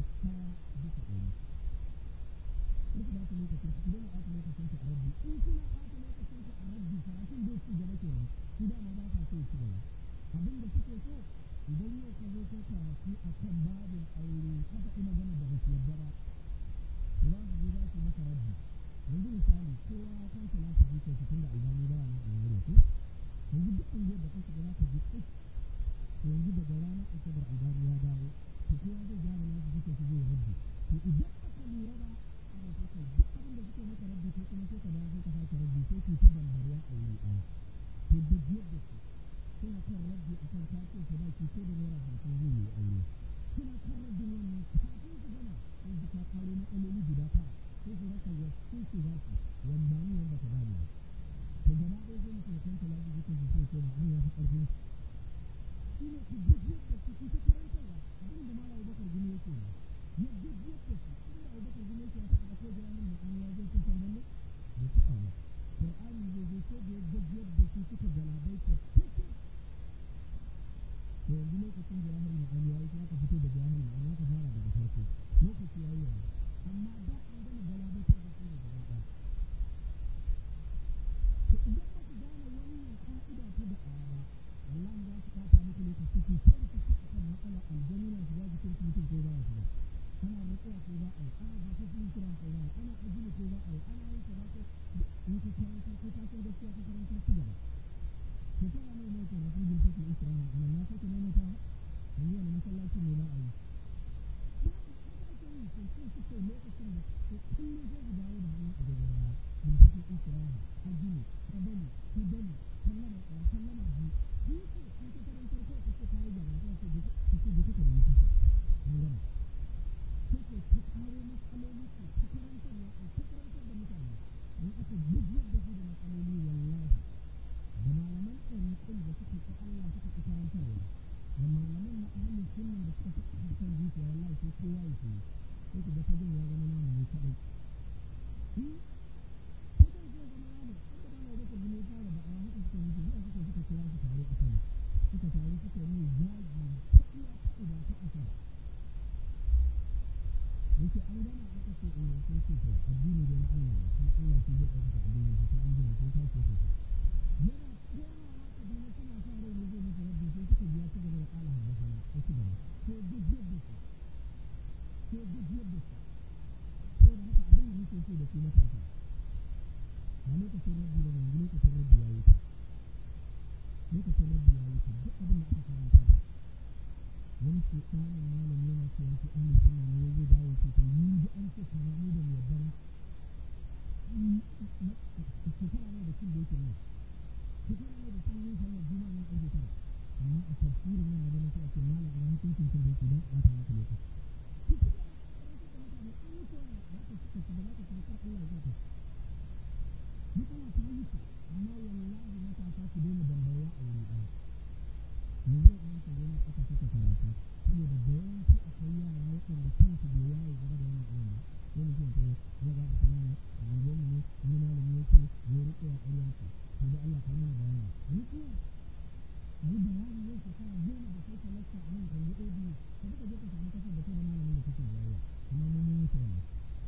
ɗaya bisa ɗari duk da haka lokacin ku daina ɓata lokacin ku a rabbi in kuna ɓata lokacin ku a rabbi karatun bai ci gaba kenan su dama ba sa so ci gaba abin da suke so idan yau ka zo kai karatu a kan babin aure haka ina gana da ba su yarda ba to za su je za su maka rabbi yanzu misali kowa ya san salatu ji kai tun da albani ba nan a yanzu ko yanzu duk unguwar da ka shiga za ka ji to yanzu daga ranar asabar albani ya dawo to kowa zai gyara nasu ji kai su zai rabbi to idan aka lura ba ana so kai duk abin da suke maka rabbi ko kuma sai ka dawo sai ka sake rabbi sai ku ta bambariya a wuri ɗaya to da jiyar da su suna kan rabbi a kan kafin su ba ki ko da naira hamsin zai yi aure suna kan rabbi wannan kafin su gama sai su ka karo matsaloli guda tara sai su rasa wasu su za su wanda ni wanda ka bani to gaba ɗaya zai mutu ya kanta lafi jikin su sai ko na an ya fi ƙarfin shi ne ku jijiyar da su ta karantarwa abin da malawa bakar gini yake ne ya jijiyar da su inda abubakar gini yake ya faɗa ko jami'in ma'ani ya zai kusan wannan bai taɓa ba Qur'ani zai zo ko da ya gajiyar da su suka galabai ta cikin to yanzu lokacin jawahar ma'ani ya yi aka fito da jawahar ma'ani aka fara daga farko lokaci ya yi yanzu amma da an gama galabaitar da su ne gaba ɗaya to idan ba ku gane wannan ka'ida ta da'awa ba wallahi za su ɓata muku lokaci ku sai ku ci akan matsalar aljanu na shiga jikin mutum ko ba ya shiga ana rantsuwa ko ba a yi ana ba su kira ko ba a yi ana ajini ko ba a yi ana yin kaza ko in ka karanta ko ka san gaskiya ka karanta ci gaba to kana mai mai kana kun jin take isra'a amma na sake mai ta yanzu wani masallaci ne na a yi lokacin da kullum zai ku dawo da hannu a gaba baya bin take isra'a ajini kabali kabali sallama ɗaya sallama biyu biyu ce in ka karantar ko ka ce ka yi gaba sai ka ce ka ce ka nemi kasa an gama sai ke ta kawo matsaloli ke ta karantarwa a ta karantar da mutane in aka gujiyar da su da matsaloli wallahi da malaman ɗariƙun da suka ƙi Allah suka ƙi karantarwa da malaman na ahalin sunan da suka fi ƙarfin zuciya wallahi sai kowa ya ce sai ku ga fagen ya zama namu ne kaɗai fagen zai zama namu inda ba na wata gine fara da awa haka suka yi zuwa suka suka kira su tare a kan suka tare suka yi zagi ta iya ta uba ta asara yake an gama aka ce eh sai ce to addini da na Allah ne kuma Allah shi zai ɗaukaka addini shi sai an gina sai ta ce ta yana komawa kaduna suna sa rai ne zai musu rabbi sai suka biya su gaba da ƙala haddasana ta ci gaba sai gajiyar da su sai gajiyar da su sai da haka abin da muke so da su matasa ba lokacin rabbi ba yanzu lokacin rabbi ya yi ta lokacin rabbi ya yi ta duk abin da aka karanta wani ke ɗanin malam yana cewa shi ahli sunna ne ya zai dawo ce to ni da an ce kaza ni da yadda ba shekara ne da cin da yake nan shekara ne da cin yin sallar juma'a nan ƙarfe tara amma a tafsirin nan na ganin sai a ce malam ina hukuncin cin da yake don ɓata maka lokaci ku ci gaba da karantar da mutane an yi kowa ba ka ci ba za ka ci kar Allah ya zaka matsala ta yi ce amma wallahi matasa ku daina dambarwa a wuri ɗaya yanzu a yanka yana aka saka karatu saboda da yawanci akwai yara waɗanda kansu bai waye game da wannan abin ba sai mutum ta ya ga ta mana a unguwarmu ne wani malami ya ce ya riƙe a ƙarya ce to da Allah ka mana bayani riƙiya a yi bayani yau shekara goma da kai talasta a nan kan yi ɗaya biyu ka duka je ka samu kasar da kai da malamin da kake jayayya amma mun mun wuce wannan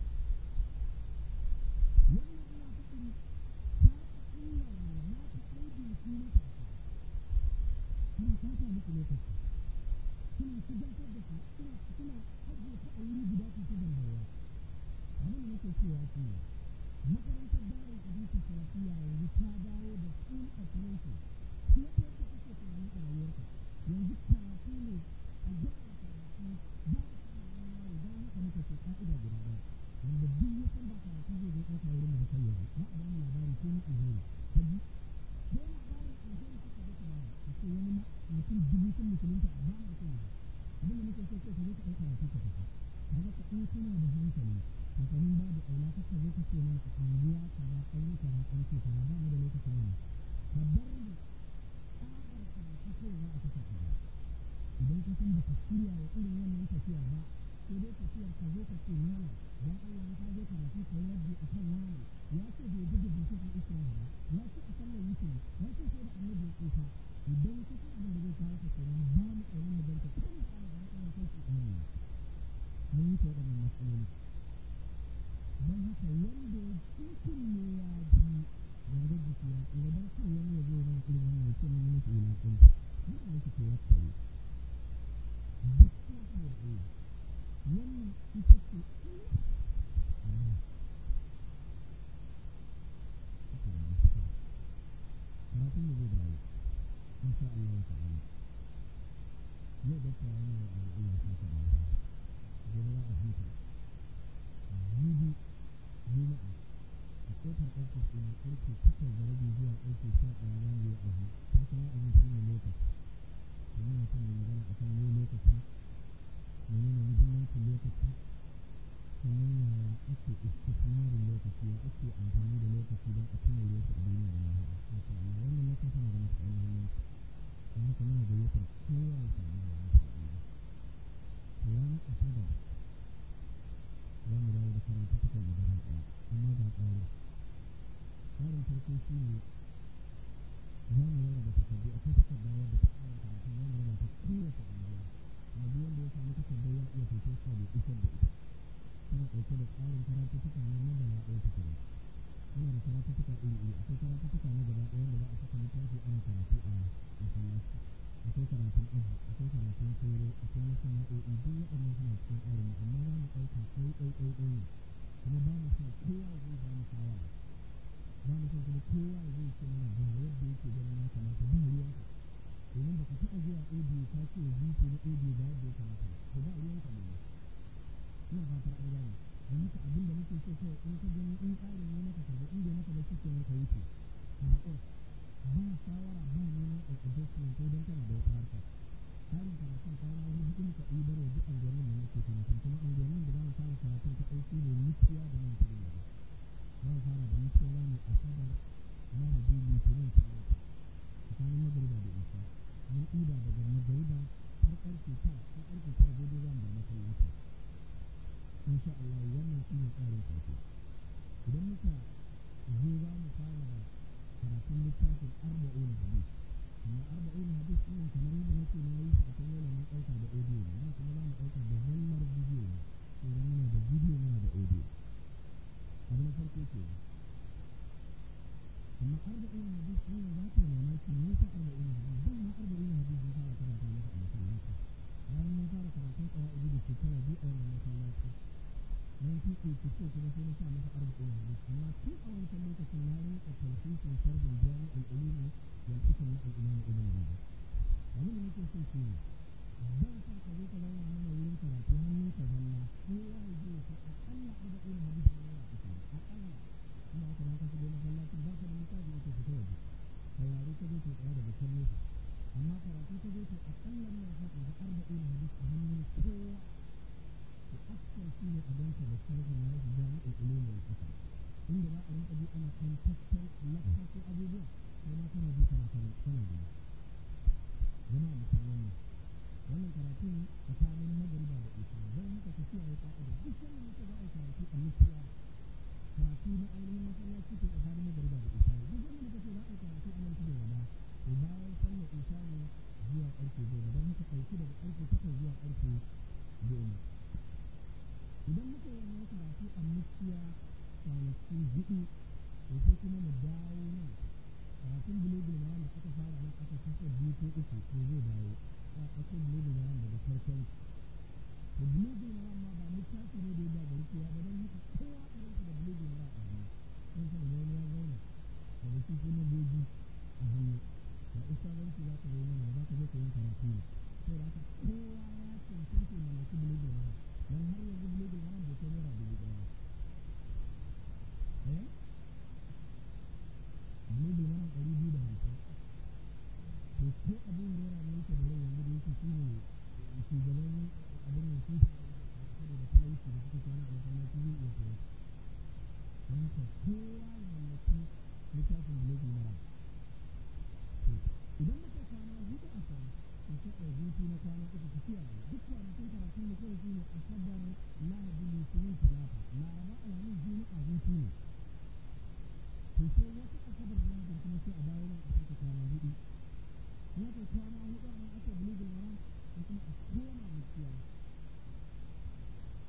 wannan ina faɗin ta illar na ta aibin su matasa suna ɓata muku lokaci suna shigantar da su suna suna ajiye ta a wuri guda su ta dambarwa abin da nake cewa shi ne makarantar darin hadisi salafiya yanzu ta dawo da school of nation fiye da yadda kake tunani a rayuwarka yanzu karatu ne a gyara karatu ba a samun wani yaro don haka muka ce ka'ida guda ɗaya wanda duk ya san ba karatu zai zo ɗauka wurin da kai yanzu ba a ba mu labari ko na alheri ka ji ko labarin alheri suka zo kuma a ce wani mutum dubu sun musulunta ba ma son yi abin da muke so sai ka zo ka ɗauka karatu ka tafi kaga ka in kana da hankali to kamin babu aula ka ka zo ka ce mana a anguwa kaza an yi kaza an ce kaza ba mu da lokacin wannan ka bar mu tsabar karatu kai za a kasa kaza idan ka san baka shirya wa irin wannan tafiyar ba sai dai tafiyar ka zo ka ce malam dan Allah in ka zo karatu ka yi a kan wani ya ce bai gudu binciken Isra'ila ba ya ce a sallar yake ya ce sai da annabi ya tsufa idan ka san abin da zai kawo ka kenan ba mu ƙaunar mu danka kan ka da matsalar kai su ɗani mun yi waɗannan matsaloli don haka wanda ya cikin ne ya ji gangar jiki ya tsira don kar wani ya zo mana irin wannan ya ce mun yi musu wulaƙanci mun yi musu kowa kare duk kuma saboda Allah wannan ita ce Allah karatun da zai dawo in sha Allah ta'ala yau da kawo ne a Allah ta ta da gobe za a huta jibi juma'a a kofar ofis ɗin ƙarfe takwas da rabi zuwa ƙarfe sha ɗaya za mu yi abu ta san wa'azi shi ne lokaci domin mutum ya magana a kan yau lokaci menene muhimmancin lokaci sannan yaya ake istismarin lokaci ya ake amfani da lokaci don a cimma lokaci a duniya da lahira insha Allah wannan na kan tana da matuƙar muhimmanci don haka muna gayyatar kowa ya samu da insha Allah to ranar asabar za mu dawo da karatu tukar da gaba ɗaya amma ga tsari tsarin farko shi ne za mu rarraba takardu akwai takarda wadda ta tsarin karatu za mu raba ta kowace unguwa kuma duk wanda ya samu takardar ya iya fito sa da isar da ita tana ɗauke da tsarin karatuttuka na madala ɗaya ta kuma muna da karatuttuka iri iri akwai karatuttuka na gaba ɗaya wanda za a saka littafi ana karatu a masallaci akwai karatun aji akwai karatun sauro akwai na sana'o'i duk waɗannan suna cikin tsarin mu amma za mu ɗauka ɗai ɗai ɗai ɗai ne kuma ba mu son kowa zai ba mu shawara ba mu son kuma kowa zai ce mana ga yadda yake ganin ya kamata ba ruwanka domin ba ka taɓa zuwa audio ka ce wa na audio ga yadda ya kamata ba ba ruwanka ne ina fatar an gane don haka abin da muke so kawai in ka gani in tsarin ne maka karbi in bai maka ba shi kenan ka wuce ka haƙura ba shawara ba neman adjustment ko don kana da wata harka tsarin karatun kwana hudu muka ɗibar wa duk anguwannin da muke karatun kuma anguwannin da za mu fara karatun ta ɗauki ne mutuwa da nan tudun gaba za mu fara da mutuwa za mu asabar lahadi litinin talata tsakanin magariba da isa mun ɗiba daga magariba har ƙarfe ta har ƙarfe ta daidai za mu bar masallaci insha Allah wannan shi ne tsarin farko idan muka zo za mu fara da karatun littafin arba'una hadis amma arba'una hadis ɗin kamar yadda nake na yi a kan yana mun ɗauka da audio ne nan kuma za mu ɗauka da zallar bidiyo ne idan muna da bidiyo muna da audio abu na farko ke amma arba'una hadis ɗin za ta yi mamaki me yasa arba'una hadis dan ma arba'una hadis mun fara karanta masa a masallaci bayan mun fara karatun ƙawa'idi da shekara biyu a wannan masallaci na fi ƙirƙirƙo kuma sai na sa masa arba'in hadis amma tun a wancan lokacin na rinka talfisin sharhin jami'ul ulumi wal hikam na al-imam ibn rajab abin da nake so shi ne ban sa ka zo ka zauna mana wurin karatu hannun ka zalla kowa ya je ya san aƙalla arba'in hadis ne yana fita aƙalla ina haka nan ka shigo masallacin ba ka da littafi yake fita waje saurare ka zo ka tsaya daga can nesa amma karatu ka zo ka aƙalla ina sa in ga arba'in hadis a hannun kowa أكثر شيء أدنك بالسلف الناس جامع العلوم والحكم إن لا أريد أبي أنا أن تسل لك أبو بكر وما كان بي سنة سنة سنة دي جماعة مسلمين wannan karatun tsakanin magariba da isa don haka ka kiyaye ka'ida duk wanda muke za a yi karatu a mutuwa karatu na ainihin masallaci ke tsakanin magariba da isa ne duk wanda muka ce za a yi karatu a nan tudun wada to bayan sallar isa ne zuwa ƙarfe goma don haka ɗauki daga ƙarfe takwas zuwa ƙarfe goma idan muka yi wannan karatu a mukiya kwanaki hudu to sai kuma mu dawo nan karatun bulogul maram da aka fara nan aka kasa biyu ko uku to zai dawo a ɗauko bulogul maram daga farkon da bulogul maram ma ba littafi ne da ya ba gari kowa ba don haka kowa a rinka da bulogul maram a hannu don san da wani ya zauna da wasu kuma goji a hannu da ustazanci za ka zo mana za ka zo ka yin karatu ne saboda haka kowa ya cancanta mallaki bulogul maram dan har yanzu bulogul maram bai kai naira dubu ɗaya eh bulogul maram ɗari biyu da hamsin to ko abu hurera ne yake da rai yanzu da yake shi ne shugaban abin nan sun saboda talauci da suka kwana a masallaci zai iya sayo don haka kowa ya mallaki littafin bulogul maram to idan muka kwana hudu a kan in ka ɗau hutu na kwana uku ka kiyaye duk kwanakin karatun da kawai shine asabar lahadi litinin talata laraba alhamis juma'a hutu ne to sai wata asabar da lahadi kuma sai a dawo nan a sake kwana hudu in aka kwana hudu a nan aka bulugul maram sai kuma a koma mutiya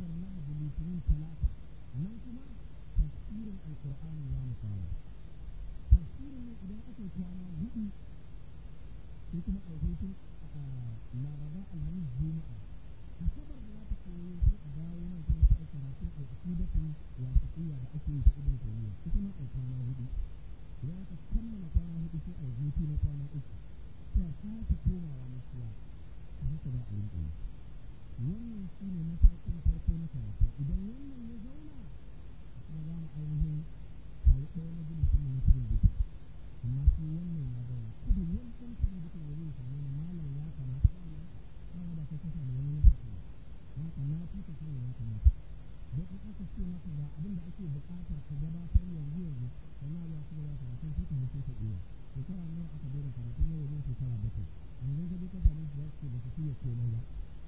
asabar lahadi litinin talata nan kuma tafsirin alkur'ani za mu fara tafsirin nan idan aka yi kwana hudu sai kuma a hutun laraba alhamis juma'a asabar da za ta koyo sai a dawo nan kuma sai a karatun al'aqidatul wasatiyya da ake yi ta ibn taymiya ita ma a kwana hudu idan aka kammala kwana hudu sai a hutu na kwana uku sai a sake komawa masuwa ta haka za a rinƙa yi wannan shi ne matakin farko na karatu idan wannan ya zauna kuma za mu ainihin kayi ɗaya na majalisun mu na cikin gida amma sai wannan ya zauna kada wani ɗan cikin gida ya zai same ni malam ya kamata wannan ba da kai kasa da wani ya saka ne don ka na fi ka sani ya kamata don in aka ce maka ga abin da ake buƙata ka gabatar yanzu yanzu sannan za su gaba karatun sai ka mutu ka iya shekara nawa aka daina karatun yau wajen shekara bakwai yanzu ka je ka same su za su ce ba su fiye komai ba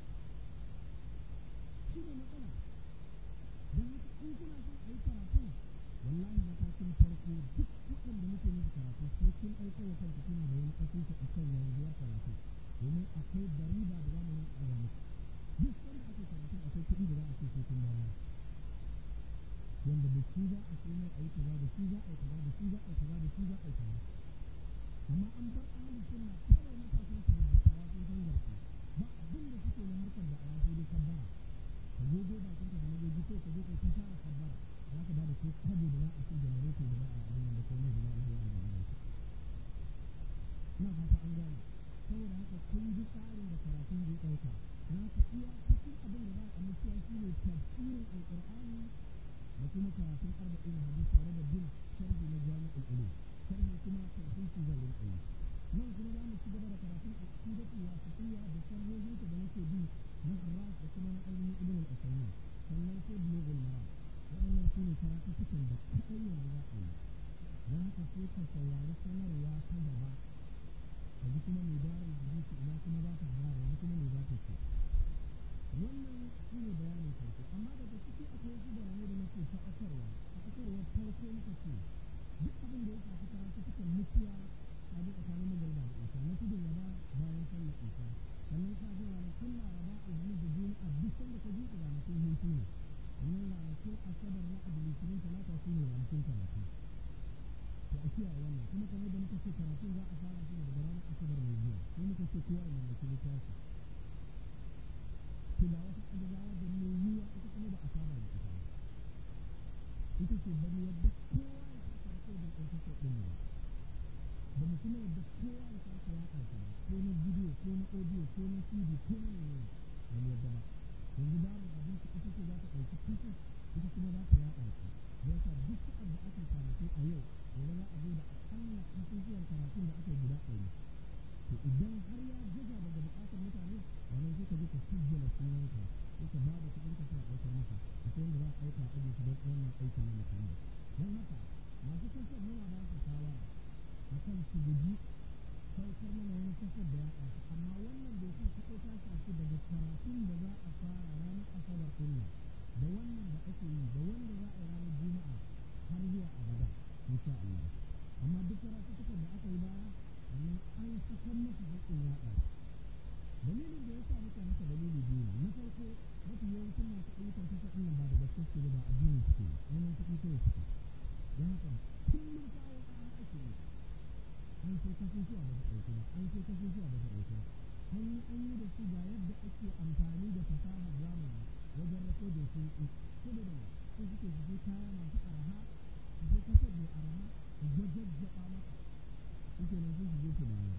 shi ne matsala don haka in kuna son a yi karatu wallahi matakin farko duk waɗanda muke musu karatu sai kun aiko wa kanku kuna da wani asusu a kan yanzuwar karatu domin akwai bariba da zamu yin ɗaga muku duk sanda ake karatu akwai kuɗi da za a ce sai kun bayar wanda da shi za a sai mai a yi kaza da shi za a yi kaza da shi za a yi kaza da shi za a yi kaza amma an bar ahalin sunna kawai matasan su da dattawa sun san garku ba abin da suke na harkar da a yaso dai kabbara ka gogo bakin ka da magogi ko ka je kai ta fara kabbara za ka bada ko kabo da za a ce janareto da za a abin nan da komai da za a zo a gaba da ina fata an gane saboda haka kun ji tsarin da karatun zai ɗauka na haka iya cikin abin da za a mutuwa shi ne tafsirin alƙur'ani da kuma karatun arba'in hadisi tare da bin sharhi na jami'ul ulum sharhi kuma tafsiri zan rinƙa yi nan kuma za mu ci gaba da karatun aqidatu wa fiqhiyya da sharhohin da nake bi na Arras da kuma na ainihin Ibn al-Usaymin sannan sai Bulughul Maram waɗannan su ne karatuttukan da kaɗai yanzu za a yi don haka sai ka saurari sanarwa ta gaba ka ji kuma mai darar hadisi ina kuma za ta fara yanzu kuma me za ta ce wannan shi ne bayanin farko amma daga ciki akwai wasu bayanai da nake faɗakarwa faɗakarwa farko muka ce duk abin da ya shafi karatuttukan mutuwa a ji tsakanin magarba da isa na tudun wada bayan sallar isa sannan ka ji ranakun laraba alhamis da juma'a duk sanda ka ji ranakun hutu ne sannan ranakun asabar na abu litinin talata su ne ranakun karatu to a kiyaye wannan kuma kamar da muka ce karatun za a fara shi daga ranar asabar mai zuwa sai muka ce kowa ya mallaki littafi to da wata adadawa da mai yiwa ita kuma ba a saba da ita ba ita ce bari yadda kowa ya saka rikodin ɗin kasa ɗin ba da mu kuma yadda kowa ya sake yaɗa shi ba ko na bidiyo ko na audio ko na cd ko na menene ba mu yadda ba yanzu babu abinci ita ce za ta ɗauki kasa ita kuma za ta yaɗa shi da yasa duk sa'ad da ake karatu a yau gobe za a zo da aƙalla kasusuwan karatun da aka yi guda ɗari to idan har ya gaza daga buƙatar mutane wannan sai ka je ka sujjala sunanka sai ka bada kuɗin ka sai a ɗaukar maka akwai wanda za a ɗauka a ajiye su don wannan aikin na musamman don haka masu kasar muna ba su shawara a kan su guji saukar mana wani kasar da ya ɗauka amma wannan dokar kaɗai ta shafi daga karatun da za a fara ranar asabar ɗin da wannan da ake yi da wanda za a yi ranar juma'a har zuwa abada insha Allah amma duk karatuttukan da aka yi baya wannan an sakan masa haƙƙin yaɗa dalilin da ya sa muka haka dalili biyu ne na farko mafi yawancin masu ayyukan kasa ɗin ba da gaske suke ba addini suke neman kuɗi kawai suke don haka kullum kawo ƙara ake yi an sai kasusuwa ba su ɗauki ba an sai kasusuwa ba su ɗauki ba an yi an yi da su ga yadda ake amfani da fasahar zamani wajen rakodin sun ƙi saboda ne sai suke su sai kaya masu araha su sai kasar mai araha su jajjaba maka suke nan sai su je su bayar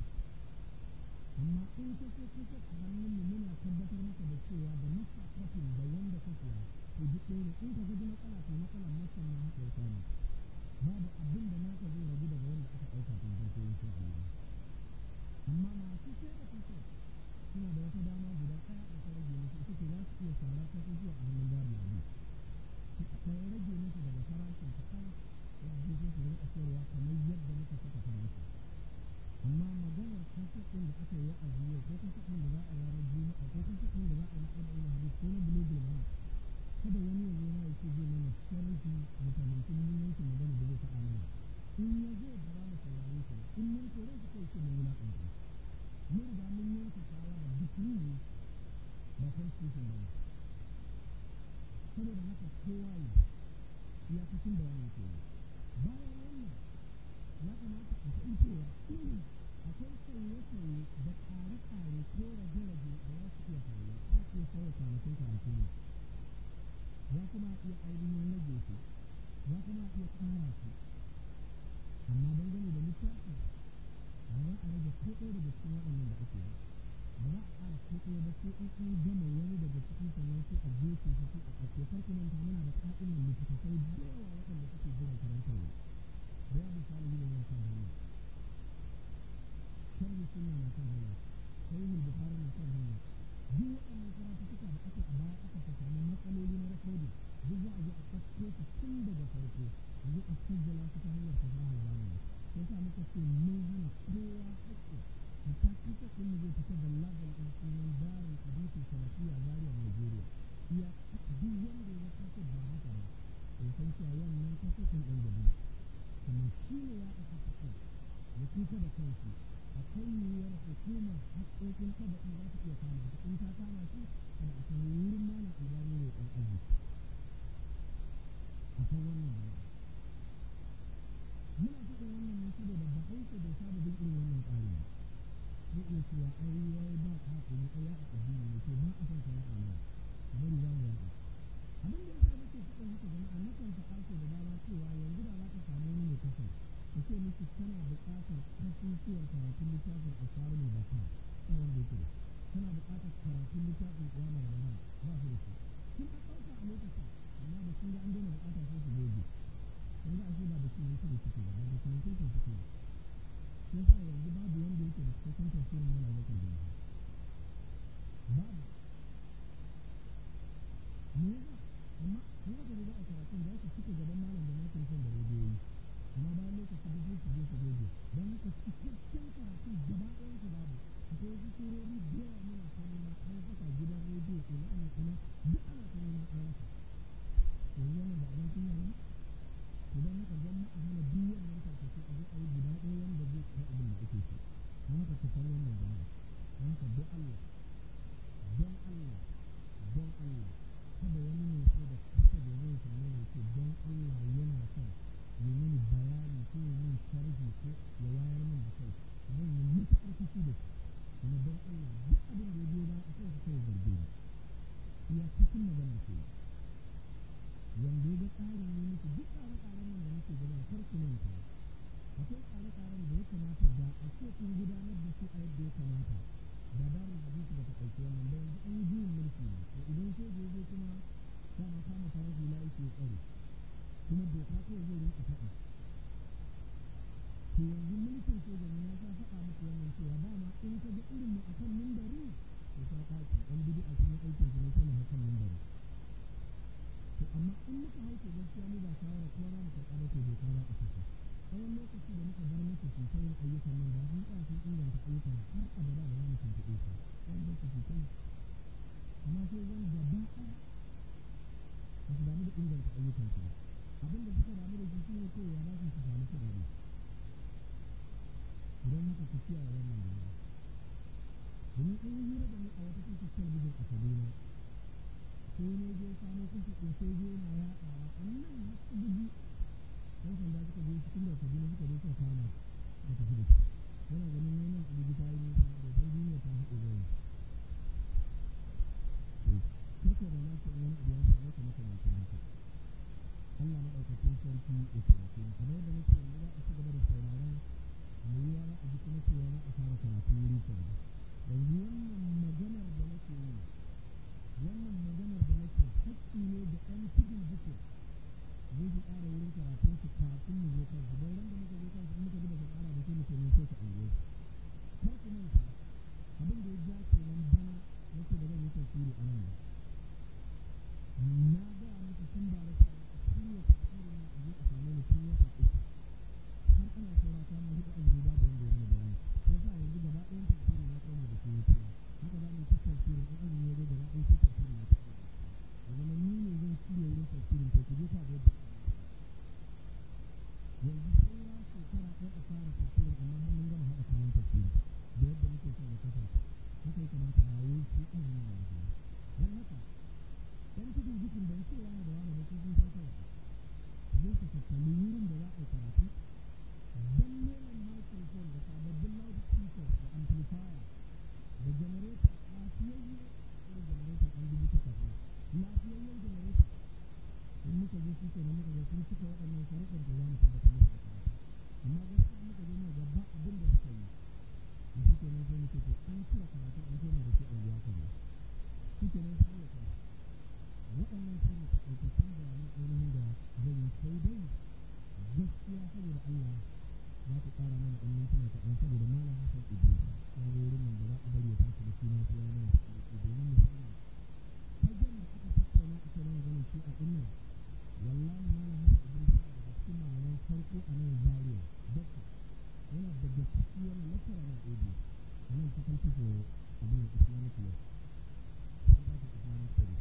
amma in ka ce kusa a hannun mu muna tabbatar maka da cewa da masa kafin da wanda ka siya to duk ɗaya ne in ka gaji matsala to matsalar masan ma haka ya samu babu abin da naka zai ragu daga wanda aka ɗauka tun farko insha Allah amma masu sai da kusa suna da wata dama guda ɗaya da ta rage musu ita ce za su iya sara ta zuwa a hannun jari biyu ta rage musu daga farashin kaɗan ya je sai su rinƙa sayarwa kamar yadda muka saka farashi amma maganar kasafin da aka yi a yau ko kasafin da za a yi ranar juma'a ko kasafin da za a yi na arba'in hadis ko na bulugul mara kada wani ya zo ya ce zai mana sharhi da fahimcin muhimmancin magana da zai faɗa mana in ya zo ba za mu saurare shi in mun kore shi kai ce mun wulaƙanta mun riga mun yanke shawara duk ne ba constitution ba ne saboda haka kowa yi ya cikin bayanin ke bayan wannan ya kamata a san cewa akwai sauye-sauye da ƙare-ƙare ko rage-rage da za su iya faruwa a iya sauya kwanakin karatu ne za kuma iya ainihin rage su za kuma iya ƙara su amma dangane da littafi ba za a rage ko ɗaya daga cikin waɗannan da ake yi ba za a ƙara ko ɗaya ba sai in an gama wani daga cikin sannan sai a gefe su sai a ɗauke farko nan ta muna da ƙa'idar littattafai da yawa waɗanda suke jiran karantarwa da ya misali ne na kan hanya sharhi sunna na kan hanya sahihul bukhari na kan hanya duk waɗannan karatu suka da aka a baya aka ta samu matsaloli na recording duk za a zo a ɗauko su tun daga farko a zo a sajjala su ta hanyar fasahar zamani sai sa muka ce mun hana kowa haƙƙi hatta kisa ɗin zai fita da labar ɗin sunan darin hadisi salafiya zaria nigeria iya duk wanda ya kasa ba haka ba ya san cewa wannan kasa ɗin ɗan gabi kuma shi ne ya aka kasa ya kusa da kansu akwai yiwuwar hukumar haƙƙoƙin tabaɗi za ta iya kama ta in ta kama shi kada a san wurin mana albani ne ɗan arziki a san wannan bayani muna faɗin wannan ne saboda ba aiki bai saba bin irin wannan tsari ba zai iya cewa ai yayi ba ka hakuri ai ya a addini ne to ba a san ka ya amma bari za mu yaɗa abin da yasa nake faɗin haka jama'a nakan faɗa ce da dama cewa yanzu da za ka samu wani mai kasar ka ce miki kana buƙatar kasusuwan karatun littafin asarun baka ba wanda yake da kana buƙatar karatun littafin ƙiyamar ramadan ba su da shi sun a ɗauka a lokacin amma da sun ga an daina buƙata sai su goge kun ga ashe ba da kiman su da suke ba ba da kiman su suke ba sai sa yanzu babu wanda yake da cikakken tafsirin mana bakar da babu me yasa amma in aka zo za a karatun za su cika gaban malam da makin son da rediyoyi amma bayan lokaci duk su je su goge don haka cikakken karatun gaba ɗayan su babu akwai wasu surori da yawa muna ta nema an saka gidan rediyo ina ne ina duk ana ta nema an rasa yanzu wannan ba abin kunya ba idan haka zan a hana duk wannan tarkace a zo a yi guda ɗaya wanda zai kai abin da ake so don haka ka san wannan jama'a don haka don Allah don Allah don Allah kada wani mai so da kusa da zai same ni ce don Allah yana son yi mini bayani ko yi min sharhi ko ya wayar min da kai zan yi matuƙar fushi da shi kuma don Allah duk abin da ya biyo ba a kan su kai zarge ni iya cikin magana ce wanda ya ga tsarin ne muku duk tsare-tsaren nan da muke gaba kar ku manta akwai tsare-tsaren da ya kamata da a ce kun gudanar da su a yadda ya kamata da darin hadisi ba ta ɗauki wannan ba yanzu an yi juyin mulki ne to idan sai da yaje kuma dama kama farar hula yake tsare kuma doka kawai zai rinka faɗi to yanzu mulkin soja ne na sa faɗa muku wannan cewa dama in ka ga irin mu akan mimbari to ta faɗi ɗan bid'a sun yi aikin su ne sai mu hakan mimbari to amma in muka hauke gaskiya mu ba shawara kuma za mu karɓa da ke doka za a saka tsawon lokaci da muka bar musu su ta yin ayyukan nan da sun tsaya sun inganta ayyukan har abada ba za mu tuntuɓe su tsawon lokaci kai amma sai zan gaba ɗaya ba su damu da inganta ayyukan su ba abin da suka damu da shi shi ne kawai ya za su samu kuɗaɗe idan haka ku kiyaye wannan jama'a domin an yi hira da ni a wata tashar talabijin a kaduna sai ne je samo kusa ɗin sai je na yaɗawa a nan har su bugi ɗan sanda suka je cikin da kaduna suka je suka kama da tafi da shi yana ganin wannan abubu ta yi nisa da san duniya ta haɗe zai karka da na ce wani abu ya same ka maka mai haka Allah maɗaukakin sarki ya taimake mu kamar yadda nake yanzu za a ci gaba da sauraron mai yiwa za a ji kuma cewa za a fara karatu wuri kaza yanzu wannan maganar da nake yi wannan maganar da nake hakki ne da ɗan tudun duke zai fi ƙara wurin karatun su kafin mu zo kansu don ran da muka zo kansu in muka ji ba su ƙara da su muke ne sai su aure kar ku manta abin da ya ja kenan bana nake da zan yi tafsiri a nan na ga muku tun ba da cewa a shirya tafsirin na a je a same ni tun wata uku har ana saura kwana huɗu azumi babu wanda ya mana bayani sai sa yanzu gaba ɗayan tafsiri na koma da su wuce haka za mu yi tafsirin in azumi ya zo gaba ɗaya sai tafsirin na tafi ya zama ni ne zan shirya wurin tafsirin to ku je ka ga yadda yanzu saura shekara ɗaya a fara tafsirin amma har mun gama haɗa kayan tafsiri da yadda muke son ya kasance haka ya kamata ba wai sai azumi na yanzu don haka ɗan tudun jikin ban cewa a karatu dan neman microphone da sababbin loudspeakers da amplifier da generator lafiyayye irin generator ɗan dubu takwas ne lafiyayyen generator in muka je shi kenan muka ga sun cika waɗannan sharuɗan da za mu tabbatar musu da karatu amma gaskiya muka je muka ga ba abin da suka yi da shi kenan sai muke to an cire karatu an koma da shi anguwa kaza shi kenan sai ya kai waɗannan su ne taƙaitattun bayanan ainihin da zan yi sai dai gaskiya saboda Allah za ku ƙara mana ɗan mintuna kaɗan saboda malam Hassan Idris ya zo wurin nan da za a bari ya tashi da suna sai ya mana taƙaice domin musamman fagen da aka tattauna aka yi maganar shi a ɗin nan wallahi malam Hassan Idris yana daga cikin malaman farko a nan Zaria Dokta yana daga ciki yana lecturer na AD a nan faculty for abin Islamic law Center for Islamic Studies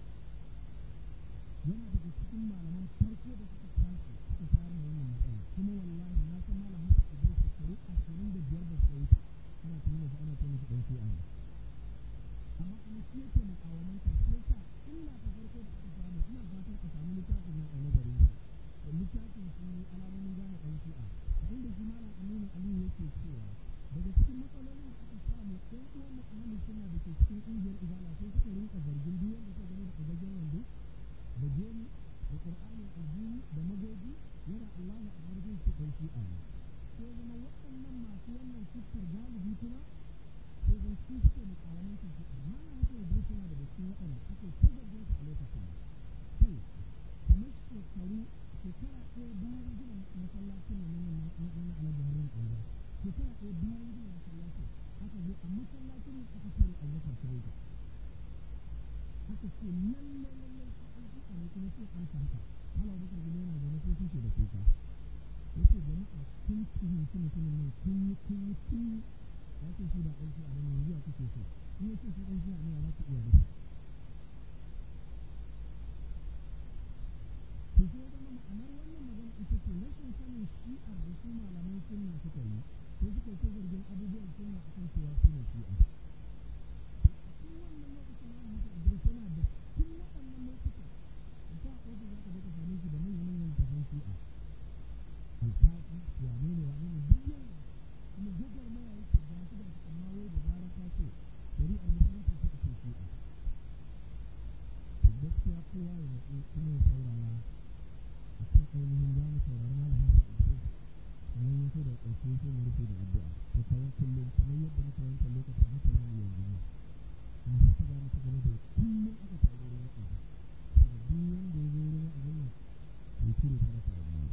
yana daga cikin malaman farko da suka tashi suka fara wannan matsala kuma wallahi na san malam Hassan Idris shekaru ashirin da biyar da suka wuce ana tuni da ana tuni da ɗan shi'a ne amma kuma shi yake mukawamantar shi yasa illa ta farko da aka samu ina fatan a samu littafin nan a nazarin shi littafin shi alamomin gane ɗan shi'a a inda shi malam Aminu Aliyu yake cewa daga cikin matsalolin da aka samu ɗan uwan mu ahalin sunna da ke cikin ƙungiyar izala sai suka rinka zargin duk wanda suka gani da ɗagajen wando da gemu da ƙur'anin aljini da magogi yana Allahu akbar zai ce ɗan shi'a ne sai zama waɗannan masu wannan siffar galibi kuma sai zan su suke mukawamantar su amma na haka yadda suna da cikin waɗanda ake ta zargin su a lokacin to kamar shekaru shekara ɗaya bayan gina masallacin nan na na alhaji harin ɗaya shekara ɗaya bayan gina masallacin aka zo a masallacin nan aka tare abubakar kireta aka ce lallai lallai su an fi ne kuma sai an sa haka hala bakar gudu yana zaune sai suke da kuka yace jama'a kun fahimci mutumin nan kun yi kun yi kun yi ya ce shi ba ɗan shi a bane yanzu ya kuke so in ya ce shi ɗan shi a ne za ku iya da to sai ya zama ma'anar wannan magana ita ce rashin sanin shi'ar da su malaman sunna suka yi sai suka yi ta zargin abubuwan sunna akan cewa su ne shi'a cikin wannan lokacin na haka Idris yana da cikin waɗannan lokutan a sa ofis za ka je ka same shi da manya-manyan tafan shi'a alfaƙi wane ne wane ne duk yana kuma gogar maya yake ga shi da amma wai da zarar ka ce shari'ar musulunci ta ce shi'a to gaskiya kowa ya natsu kuma ya saurara a kan ainihin za mu saurari malam Hassan Idris sannan ya so da ƙarshe sai mu rufe da addu'a to kawai kullum kamar yadda muka yanke lokacin haka za mu yanzu ne kuma haka za mu ci gaba da kullum aka taru wurin wa'azi saboda duk wanda ya zo wurin wa'azin nan ya cire sadaka a biyu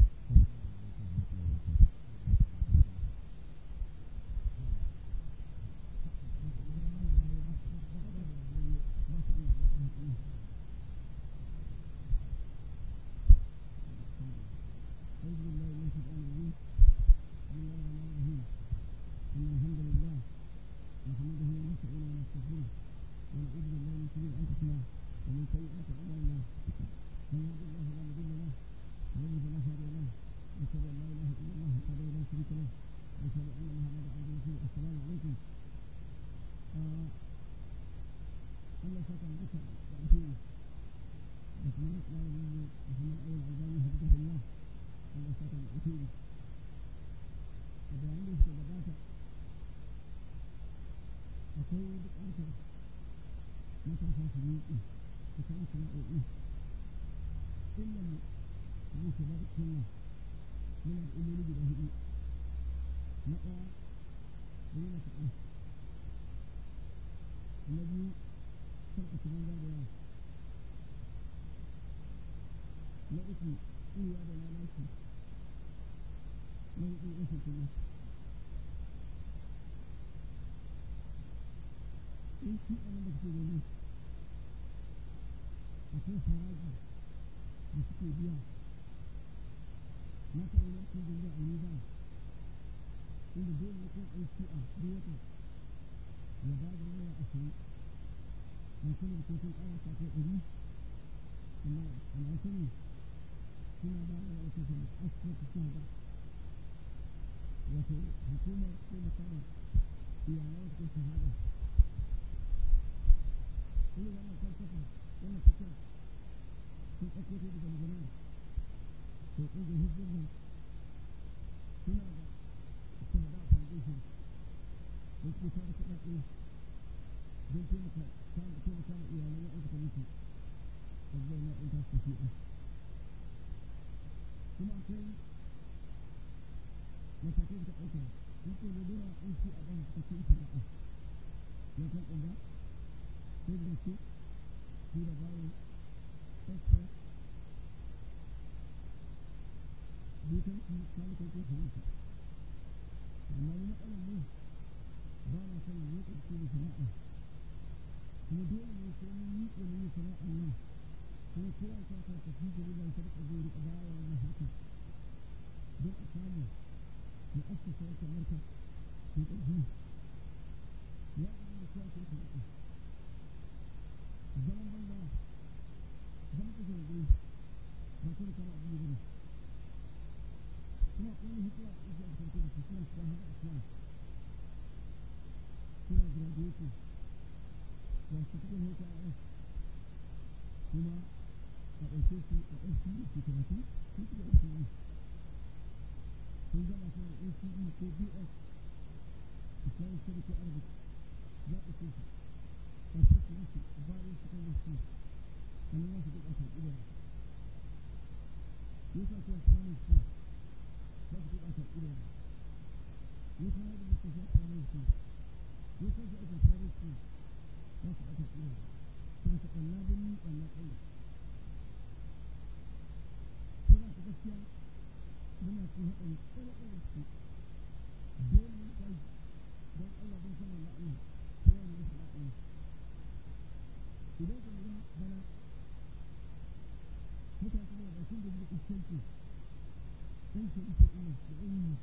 أعوذ بالله من الشيطان الرجيم بسم الله الرحمن الرحيم إن الحمد لله نحمده ونستعينه ونستغفره ونعوذ بالله من شرور أنفسنا ومن سيئات أعمالنا من يهد الله فلا مضل له ومن يضلل فلا هادي له وأشهد أن لا إله إلا الله وحده لا شريك له وأشهد أن محمدا عبده ورسوله السلام عليكم آه الله سكن بك وأتيه وكمان إسلام محمد أول الألباني حفظه الله Allah saka da alheri a bayanan da suka gabata akwai buƙatar matasa su miƙe su kan sana'o'i illan yin shiga da sunna muna da illoli guda hudu na ɗaya rena kaɗan na biyu kar a shiga da yawa na uku iya da lalaci na hudu rashin kuma in shi a nan da suke gani akwai haraji da suke biya na taɓa yin kan ganga a yi ba inda dole ne kan aiki a wata ya ba da naira ashirin na sanin ko sun ƙara ta kai ɗari amma ana sani suna ba da wata kuma asibiti suna ba wato hukumar taimakawa iyalan su shahada kuma wannan falsafa wannan fikira sun ɗauko ta daga magana to ƙungiyar hizbullah suna da shahada foundation da suke tara kuɗaɗe don taimaka taimaka ma iyalan wa'anda ka mutu a zauna in ta su fi'a kuma akwai matakai da ɗauka in ko da yawa in shi a ɗan suka ce shari'a yankan ƙumba sai da su su da bayo express dukan su kalukan ko su mutu amma ni matsalar ne ba na son yi ƙarfi da sana'a kuma dole ne sai mun yi ƙarfi da sana'a nan kuma kowa ya sa ka fi da riba ta riƙa zai riƙa baya wannan harkar don a samu mu assasa wata marka mai ƙarfi ya zama da kowa sai ka riƙa zaman banza zama ka zarge ba ta da kama abu ne bane kuma kuma hikima da ake amfani da su suna shiga har islam suna graduation ga su cikin HIS kuma a ɗauke su a NCE su karatu sun shiga NCE sun zama su da NCE ko BS Islamic Study ko Arabic za a ɗauke su ƙarshe su wuce bayan su kan su a nan su duk a karɓi da yasa kuwa Islamic School za su duk a karɓi da yasa hada da su sa Islamic School yasa su aka fara su za su aka karɓi da kuma su ɓanna birni ɓanna ƙauye ko za su gaskiya muna cikin haɗari ƙwarai da su dole ne kai don Allah don sanar da Allah kowa ne da sana'a yi idan ka lura bana mutane suna da sun da da iskanci ɗan ke ita ina da ɗan yi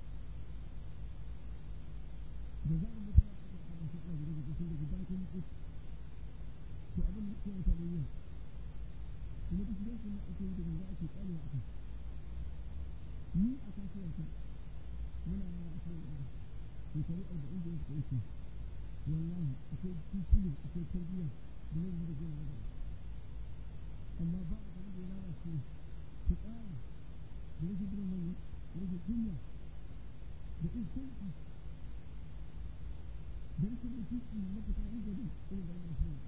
da za mu mutu a ƙasar ƙasar su ƙasar da da sun da gudan kan yi to abin da ke mutane yin kuma duk da su ne ake yi da za a ke ƙarewa a kai ni a kasuwarta muna yara a kai ɗaya shekaru arba'in da ya suka wuce wallahi akwai titulin akwai tarbiyya da nan da gina da amma ba a gani da ya lalace ta tsara da rashin gina mai da rashin kunya da iskanci da rashin mutunci na mafita inda ne irin da yana shi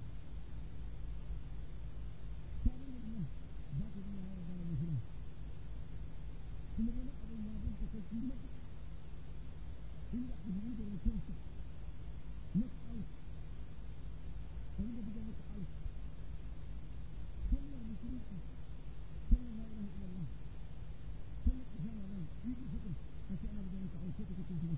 sabon da nan ba ka gina yara da mai suna kuma wani abin ya bin takaici matuƙa inda abu da da mutunta knock out a yi da buga knock out kalmar musulunci kalmar la ilaha illallah kalmar ihana nan yi da fitin a ce ana buga knock out ko ta kacin shi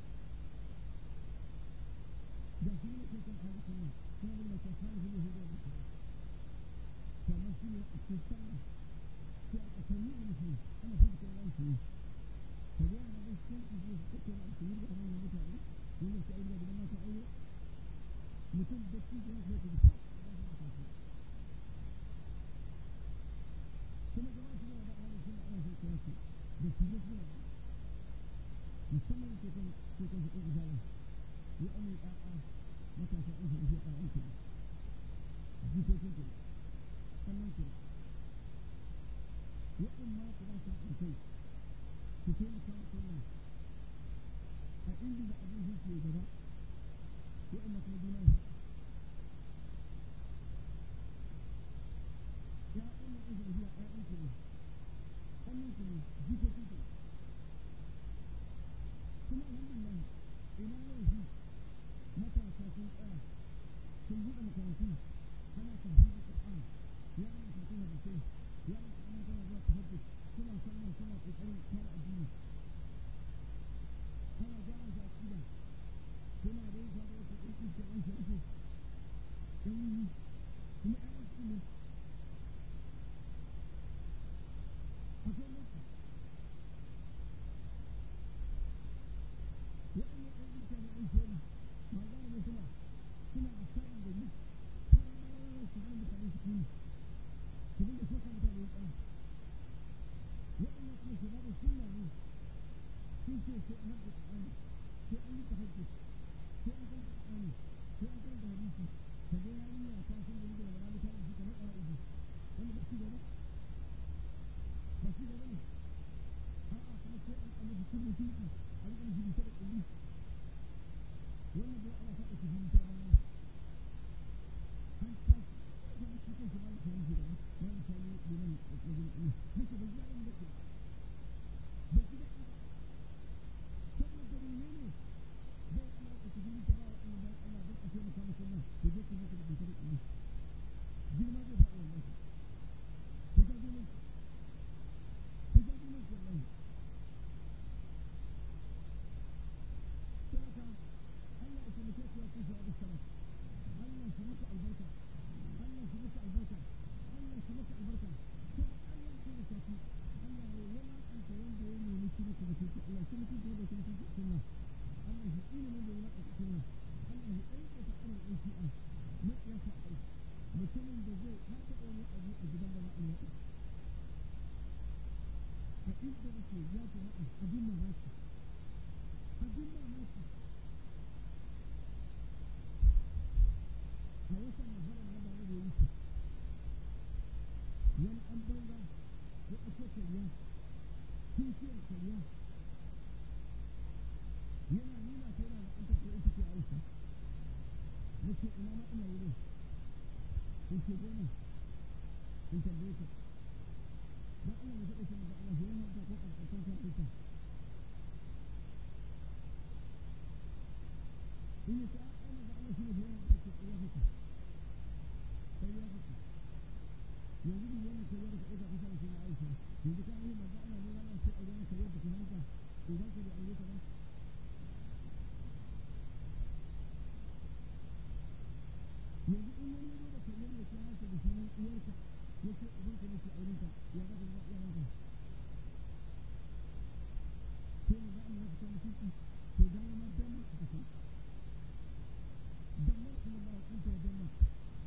da shi ne ke kan ala kalmar kuma ne mai kasa da hudu da mutu kamar shi ne a cikin sallah sai a ƙasarni da musulunci ana fi da kalmar shi ka ga yana da cikin ido su kake da su yi da hannun mutane wanda su aure da mata aure mutum da shi da yake da fa kuma jama'a su da ahli sunna ana so kira su da su da suna musamman ke kan ke kan su ɗin izala ya ame ɗa'a matasa an su rufe ɗa'an ku jikokin ku sannan ku wa'in ma ku ba su haɗin kai ku taimaka wa sunna a inda da abin zai ke gaba wa'anda kuma duniya ya ya'yan nan ɗin zuwa ya'yan ku ne ƙannin ku ne jikokin ku kuma alhamdulillah ina yanzu matasa sun tsaya sun buɗe makarantu ana tafsirin Qur'an ya ana tafsirin hadisai ya ana ana tana zuwa tahajjud suna sallah suna ƙoƙarin kare addini ana gyara shi a ƙida suna da yin shaɗa wasu ɗan iska ɗan shaɗe ɗan yi kuma ɗan iska ne akwai mutu waɗannan ɗan iska ne ɗan shaɗe ma za mu suna suna a shaɗin da ni har su hana mutane su kuni su dinga soka mutane ya ƙan waɗannan kuma shababin sunna ne sun ce sai an haɗa Qur'ani sai an yi tahajjud sai an karanta Qur'ani sai an karanta hadisi ka ga yarinya ta san da da wani ta rubuta kamar ƙa'idi wanda ba shi gaba ba shi gaba ne a'a kuma sai an amma cikin wannan bai ana faɗa su hannu ta baya an tashi da mutum kan shi malam sani da malam sani liman majin ɗin muke bai ji daɗin da ke bai ji daɗi ba saboda menene zai ana da su hannu ta ba wa ɗan bayan Allah don a taimaka masa nan da zai kuma ka da bai da ɗin girma zai faɗi wannan ku ku ja girman ku ja girman ku wallahi sadaka Allah ya taimake ku ya kusa da salat Allah shi maka albarka Allah shi maka albarka Allah shi maka albarka kuma Allah ya taimake ku Allah ya wulakanta wanda ya nemi shi maka mutunci Allah shi mutunci wanda shi mutunci sunna Allah shi tsine wanda ya wulakanta sunna Allah ya aikata irin ɗan shi'a maƙiyasa a ƙarshe mutumin da zai har taɓa wani abu a gidan da za a yaɗa a inda nake ya jama'a abin mamaki abin mamaki a watan muharram na bana da ya wuce wani an banza ya ɗauko karya kishiyar karya yana nuna ta yana da an tafiya ita ce aisha na ce ina ma ina wurin in ce goma in tambaye ka da Allah ya taɓa shi da Allah ya hanta ko a ƙarshen kan ita in ya ce a ana da Allah shi ne ya hanta ko ya fita sai ya fita yanzu duk wannan kai da ka ɗauka kusa da shi na Aisha yanzu ka yi manzo Allah ne wannan sai a yi maka yadda ka hanta idan ka bai aure ka ba yanzu in wani yazo da kallon ya kira ka da sunan uwarka ya ce idan ka nake aurenka ya ga da ya ranka sai mu ga Allah ya fita mutunci to da ma dan ma ka san dan ma kuma ba an ta dan ma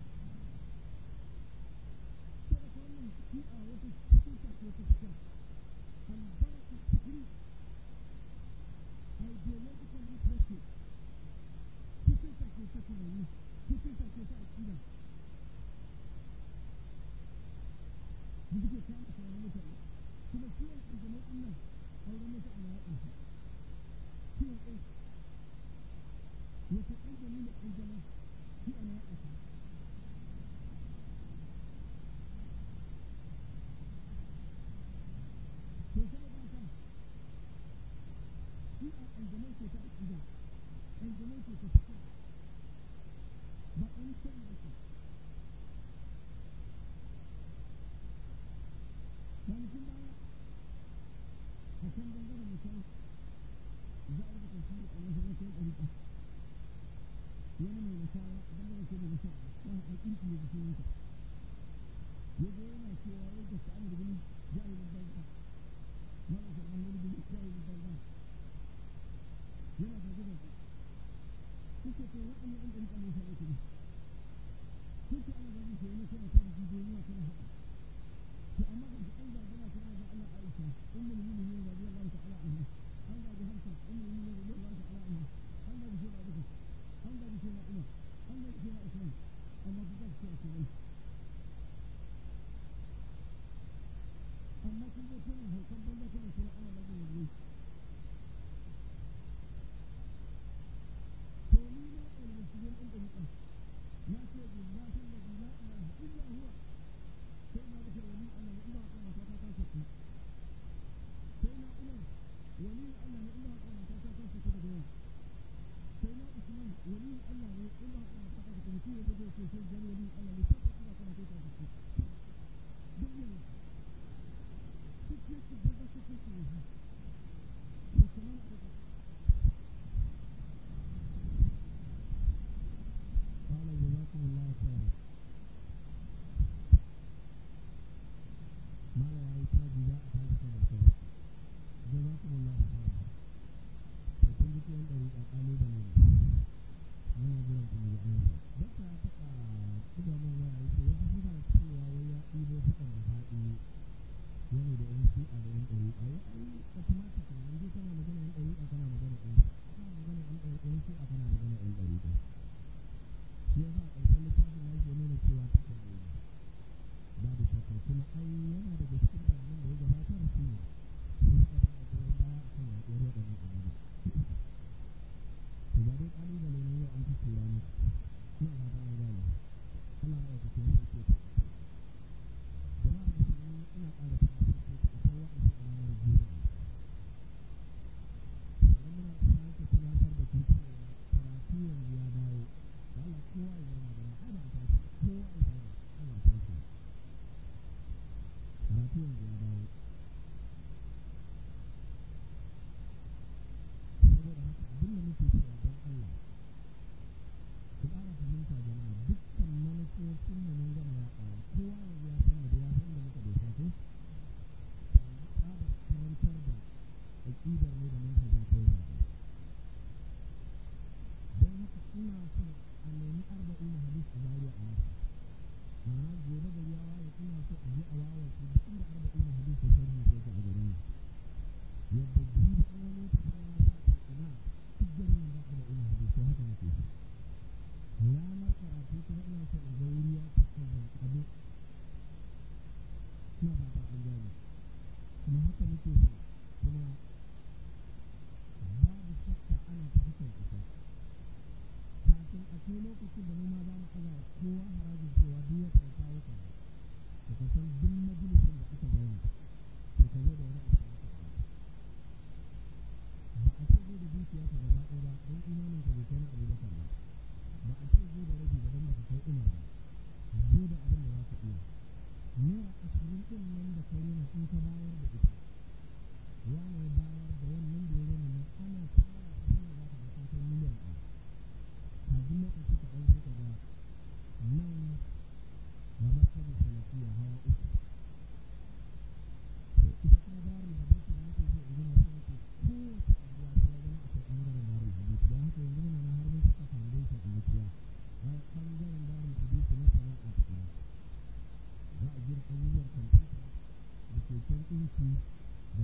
sai ka wannan shi a wata cikin ta ko ta fitar albarka fikri ideological literacy cikin ta ko ta tunani cikin ta ko ta aƙida da suke kama tunanin mutane kuma ciwon ƙanjamau ɗin nan auren mutu ana yaɗa shi ciwon ɗin wata ƙanjami da ƙanjamau shi ana yaɗa shi to saboda haka shi a ƙanjamau ce ta aƙida ƙanjamau ce ta fita ba wani sani ba ce kwanakin baya a can bangaren misali za a rubuta shi a masallacin ɗariƙa wani mai nasara bangaren ce mai nasara ya haɗa ƙinƙi ne jikin yanka ya zo yana cewa wai da sa'an da gani jahilin banza malam sa'an wani gani jahilin banza yana zage zage suke ce waɗannan ɗan ɗariƙa ne sa'a ne suke ana zage shi wani kuma ta jiki duniya tana haɗa to amma da su an zagina ta ga Allah Aisha ummul mu'minin radiyallahu ta'ala anha an zagi Hafsa ummul mu'minin radiyallahu ta'ala anha an zagi shi da Abu an zagi shi da Umar an zagi shi da Usman amma duk da su ce ne amma kun ga kuna haukan banda kuna cewa ana zagi yanzu to ni na almusulmin ɗin ɗin na ce billahi alladhi la ilaha illa huwa sai na bukar wani Allah ne ina kan mata ta ta saki sai na Umar wani Allah ne ina kan mata ta ta saki daga yau sai na Usman wani Allah ne ina kan mata ta saki mutum ya bude ce sai gani wani Allah ne sai ina kan mata ta saki duk ne duk ne ku da su ku ku ne Assalamu alaikum قال جزاكم الله خيرا ما لا يحتاج إلى حاجة مرتبة جزاكم الله خيرا فكل شيء طريق قالوا بني أنا أقول لكم يا أيها بس أتقى إذا من وعي في وجه سنة سوى ويا إيبو فكر بفائي wani da yan shi'a da yan ɗari a yi ai automatic ne in dai kana magana yan ɗari kana magana yan kana magana yan ɗari yan shi'a kana magana yan ɗari ɗin shi yasa a ƙarshen littafin ya ke nuna cewa ta kare babu shakka kuma ai yana daga cikin bayanan da ya gabatar shi ne su suka ba da goyon baya a kan yaɗuwar waɗannan abubuwa to ba dai wani ƙalubale ne yau an fi tura ni ina fata an gane Allah ya kace ni ke ta jama'a musulmi ina ƙara tabbatar da akwai wa'azi a ranar juma'a sannan muna sake tunatar da ku cewa karatu yanzu ya dawo da Allah kowa ya zauna da ai ba a tashi kowa ya zauna ai ba a tashi karatu yanzu ya dawo saboda haka abin da muke cewa don Allah ku ƙara fahimta jama'a dukkan manufofin da mun gama yaɗawa kowa yanzu ya san da ya san da muka dosa ko tsabar karantar da aƙidar ne da manhajin kawai ba don haka ina son a nemi arba'in hadis a zariya a masa ma'ana gobe da ya waye ina so a je a wawa su duk inda arba'in hadis da sharhi ko a garin nan yadda jibi an wani ta fara ta ce ina duk garin nan ba arba'in hadis to haka nake so ranar karatu kuma ina son in ga wuri ya fuskar zanƙabe ina fata an gane kuma haka nake so kuma babu shakka ana ta hakan isa kafin a kai lokacin da mu ma za mu aza wa kowa harajin cewa duk wata ya kawo kaza to ka san duk majalisin da aka zauna to ka zo da wani abu da aka bayar ba a ce zo da dukiya ka gaba ɗaya ba don imanin ka bai kai na abubakar ba ba a ce zo da rabi ba don baka kai umar ba zo da abin da za ka iya naira ashirin ɗin nan da ka rena in ka bayar da ita wane ya bayar da wannan da ya rena nan ana tara da shi ne za ka ga sun kai miliyan ɗaya kafin lokaci ka ɗan sai ka ga nan ga martabin salafiya hawa uku to ita kuma darul hadisi da nake so in gina sai nake kowace anguwa sai ya zama akwai ɓangaren darul hadisi don haka yanzu muna nan har mun saka foundation a mutuwa ɓangaren darul hadisi na sana'a ta ɗaya za a gina abubuwan kwamfuta da keken ɗinki da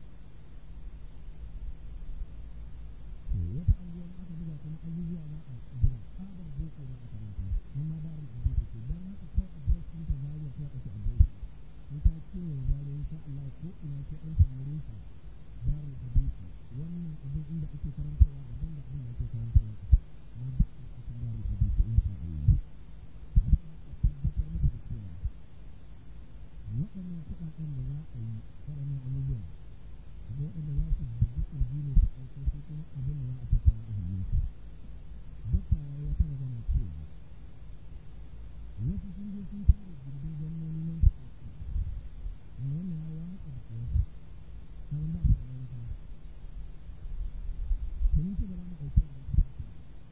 to wata anguwa aka buga kuma abubuwa za a buga tsabar boko za a karanta nan ma darul hadisi ce don haka kawai address ɗin ta zariya kawai ake address in ta kewaye zariya insha Allah ko ina sai an samu rufa darul hadisi wannan abin inda ake karantarwa daban da abin da ake karantarwa na ba a cikin darul hadisi insha Allah tabbatar muku da cewa waɗannan kuɗaɗen da za a yi waɗannan abubuwan da waɗanda za su bugi ƙirji ne su ɗauko sai kuma abin da za a tattara a hannun su dokta ya yi wata magana cewa wasu sun je sun tara gindin gwamnoni nan su ɗauki amma wannan ya watsa da wasu kamar ba su da manufa to mun ce ba za mu ɗauki wannan ƙasa ce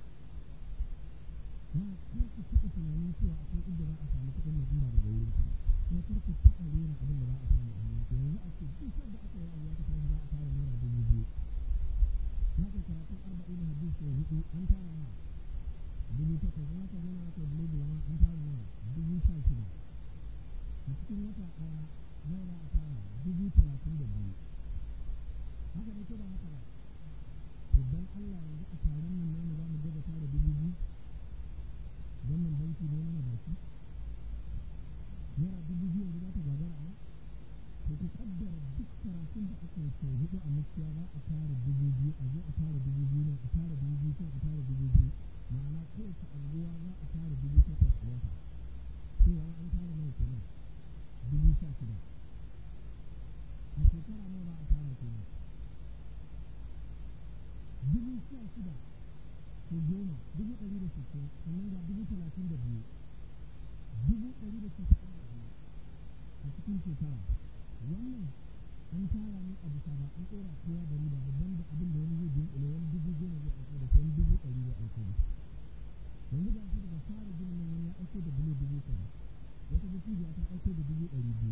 ba kar ku taɓa tunanin cewa akwai inda za a samu kuɗin nan in ba daga wurin ku kuma kar ku taɓa rena abin da za a samu a hannun ku yanzu a ce duk sanda aka yi abu aka tashi za a tara naira dubu biyu na kai karatun arba'in hadis sau hudu an tara nawa dubu takwas in aka zo na aka yi bulogu lama an tara nawa dubu sha shida a cikin wata ɗaya nawa za a tara dubu talatin da biyu haka ne ko ba haka ba to dan Allah yanzu a taron nan namu za mu gaza tara dubu biyu wannan banki ne mana baki naira dubu biyu yanzu za ta gagara a to ku kaddara duk karatun da aka yi sau hudu a mukiya za a tara dubu biyu a zo a tara dubu biyu nan a tara dubu biyu can a tara dubu biyu ma'ana kowace anguwa za a tara dubu takwas a wata cewa an tara nawa kenan dubu sha shida a shekara nawa za a tara kenan dubu sha shida ko goma dubu ɗari da sittin sannan ga dubu talatin da biyu dubu ɗari da sittin da biyu a cikin shekara wannan an tara ne a bisa ba an ɗora kowa da riba babban da abin da wani zai dunkule wani dubu goma zai aiko da shi wani dubu ɗari zai aiko da yanzu ga shi daga fara ginin nan wani ya aiko da bulo dubu kaza wata dattijuwa ta aiko da dubu ɗari biyu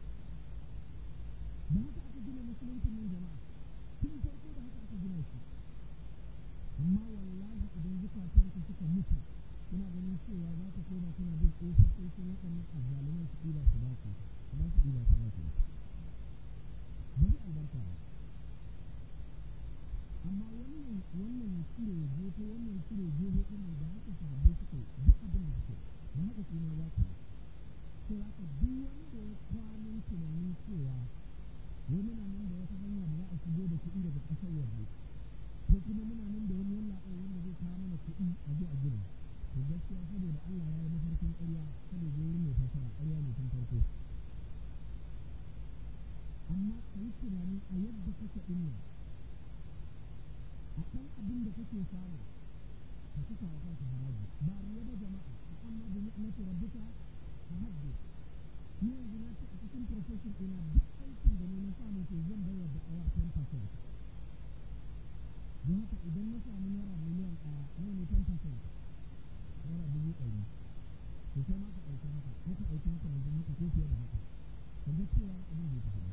da haka aka gina musuluncin nan jama'a tun farko da haka aka gina shi amma wallahi idan zukatanku suka mutu kuna ganin cewa za ka koma kuna bin ƙofofin waɗannan azzaluman su ɗiba su ba ku ba su ɗiba su ba ku ba zai albarka ba amma wannan wannan cire gefe wannan cire gefe ɗin nan da haka sahabbai suka yi duk abin da suka yi da haka kuma za ku yi sai haka duk wanda ya kwanan tunanin cewa wai muna nan da wata hanya da za a shigo da kuɗi daga ƙasar waje ko kuma muna nan da wani yallaɓai wanda zai kuɗi a je a gina to gaskiya saboda Allah ya yi mafarkin ƙarya kada je wurin mai fassara ƙarya ne tun farko amma ka yi tunani a yadda kake ɗin nan a ɗan abin da kake samu ka saka wa kanka haraji ba riya ba jama'a a amma da ni'mati rabbika fa haddith ni yanzu na ce a cikin profession ɗina duk aikin da ni na samu to zan bai wa da'awa 10% don haka idan na samu naira miliyan ɗaya nawa ne 10% naira dubu ɗari to sai ma ka ɗauki haka ko ka ɗauki makamantan haka ko fiye da haka ka ga cewa abin bai tafi ba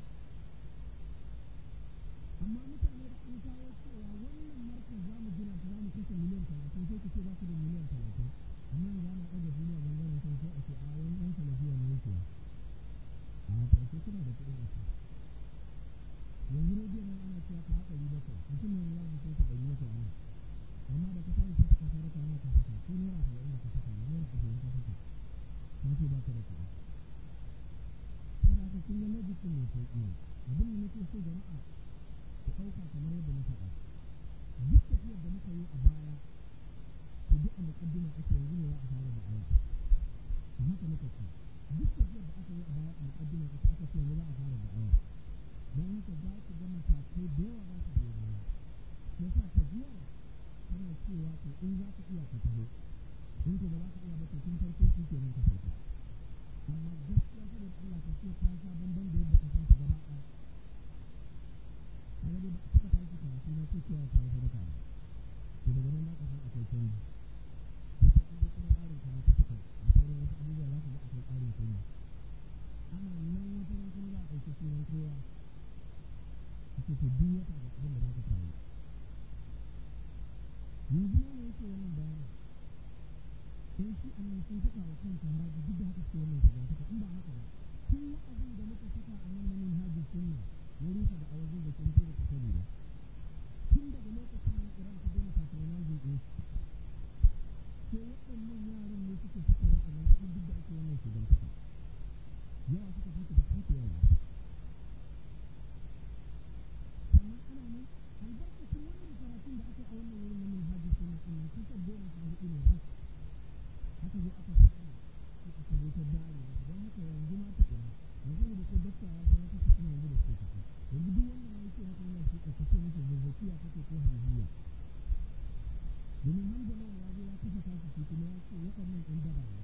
amma mutane da an kawo cewa wannan markar za mu gina ta za mu kashe miliyan talatin sai ku ce za ku da miliyan talatin amma yanzu ana ɗaga duniya bangaren sun sai a ce a wani ɗan talafiya ne yake a to sai kuna da kuɗin a yanzu rediyo nan ana cewa ka haɗa ɗari bakwai mutum ne ya mu sai ka ɗari bakwai a nan amma da ka tashi ka saka sadaka na ka saka ko naira saba'in da ka saka naira ashirin ka saka ka ce ba ka da kuɗi saboda haka kun ga logic ɗin mai sauƙi ne abin da nake so jama'a ku ɗauka kamar yadda na faɗa duk tafiyar da muka yi a baya to duk a muƙaddima ake yanzu ne za a fara da'awa a haka muka ce duk tafiyar da aka yi a baya a muƙaddima ake aka ce yanzu za a fara da'awa don haka za ku ga matakai da yawa za su biyo baya yasa tafiyar tana cewa to in za ka iya ka taho in ko ba za ka iya ba to tun farko shi kenan ka sauka amma gaskiya saboda Allah ka ce ta sha bamban da yadda ka san ta gaba ɗaya kaga dai ba a taɓa tashi karatu na ce cewa ta yi sadaka ba to daga nan za ka san akwai canji to sai an je kuma tsarin karatu suka da sauran wasu abubuwa za ka ga akwai tsarin canji ana nan wata ran kuma za a ɗauki sunan kowa a ce to duk wata ga abin da za ka kawo yanzu ma ne yake wannan bayanin sai shi annan sun saka wa kansa haraji duk da haka suke wannan shigantaka in ba haka ba tun wa'azin da muka saka a nan na minhaji sunna ya rufe da awazin da kun da ta sani ba tun daga lokacin nan iran ta daina patronizing ɗin sai waɗannan yaran ne suke saka wa'azin kuɗin duk da ake wannan shigantaka yawa suka fi su da kanku yawa sannan ana nan albarkacin wannan karatun da aka yi a wannan wurin na minhaji sunna ɗin nan kusan goma sha hudu ne ba aka zo aka fara sai aka zo ta dare don haka yanzu ma tukuna yanzu da ko dakta ya zama kasa suna yanzu da suke ciki yanzu duk wanda ma yake maka yana shi ka ce masa zazzakiya kake ko hanziya domin hamza lawan ya zo ya kafa tashi shi kuma ya ce waɗannan ɗan daba ne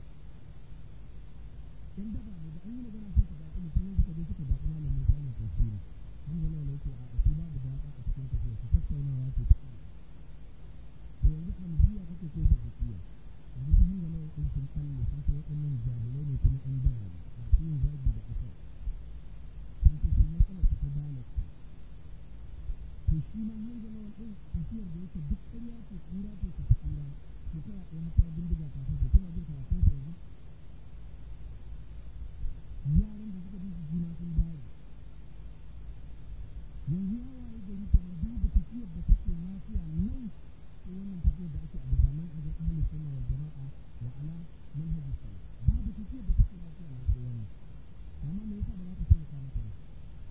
ɗan daba ne da an yi magana sai ka daɗi mutum ne suka je suka daɗi malam Musa yana tafsiri hamza lawan ya ce a shi babu daɗa a cikin tafiya ka tattaunawa ce ta to yanzu hanziya kake ko zazzakiya yanzu ta hanyar nan ɗin sun kalle sun ce waɗannan jahilai ne kuma ɗan daba ne masu yin zagi da ƙasar sun ce su matsalar ta dalata to shi ma hanyar nan ɗin tafiyar da yake duk ƙarya ce tsira ce ta tsira shekara ɗaya haka bindiga ta fashe kuna jin karatun su yanzu yaran da suka bi su juna sun dare yanzu ya waye gari kenan babu tafiyar da take lafiya nan sai wannan tafiyar da ake a bisa manhajin ahlus sunna wal jama'a wa ala manhajis salaf babu tafiyar da take lafiya na sai wannan amma me yasa ba za ka taimaka mata ba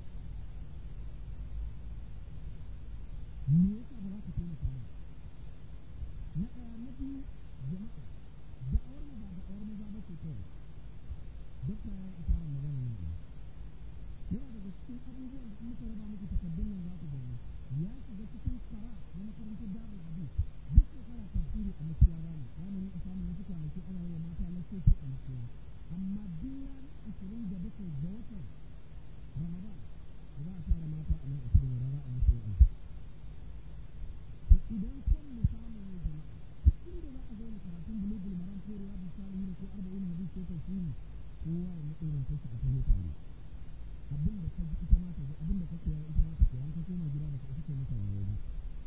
me yasa ba za ka taimaka mata na ɗaya na biyu jama'a da'awar mu ba da'awar maza ba ce kawai dokta ya yi isarar magana nan ɗaya yana daga cikin abubuwan da in muka raba muku takaddun nan za ku gani ya shiga cikin kara na makarantar darul hadith duk shekara tafsiri a makiyara ne za mu rinka samun wasu kwanaki ana yi wa mata lassoci a makiya amma duk ranar ashirin da bakwai ga watan ramadan da za a tara mata a nan a cikin rana a musu wa'azi to idan son mu samu ne jama'a duk inda za a zauna karatun bulugul maram ko riyadu salihin ko arba'in hadith ko tafsiri kowa ya mutu na tashi a taho tare abin da ka ji ita ma ta ji abin da ka koya ita ma ta koya an ka koma gida ba ka isa kai mata wayo ba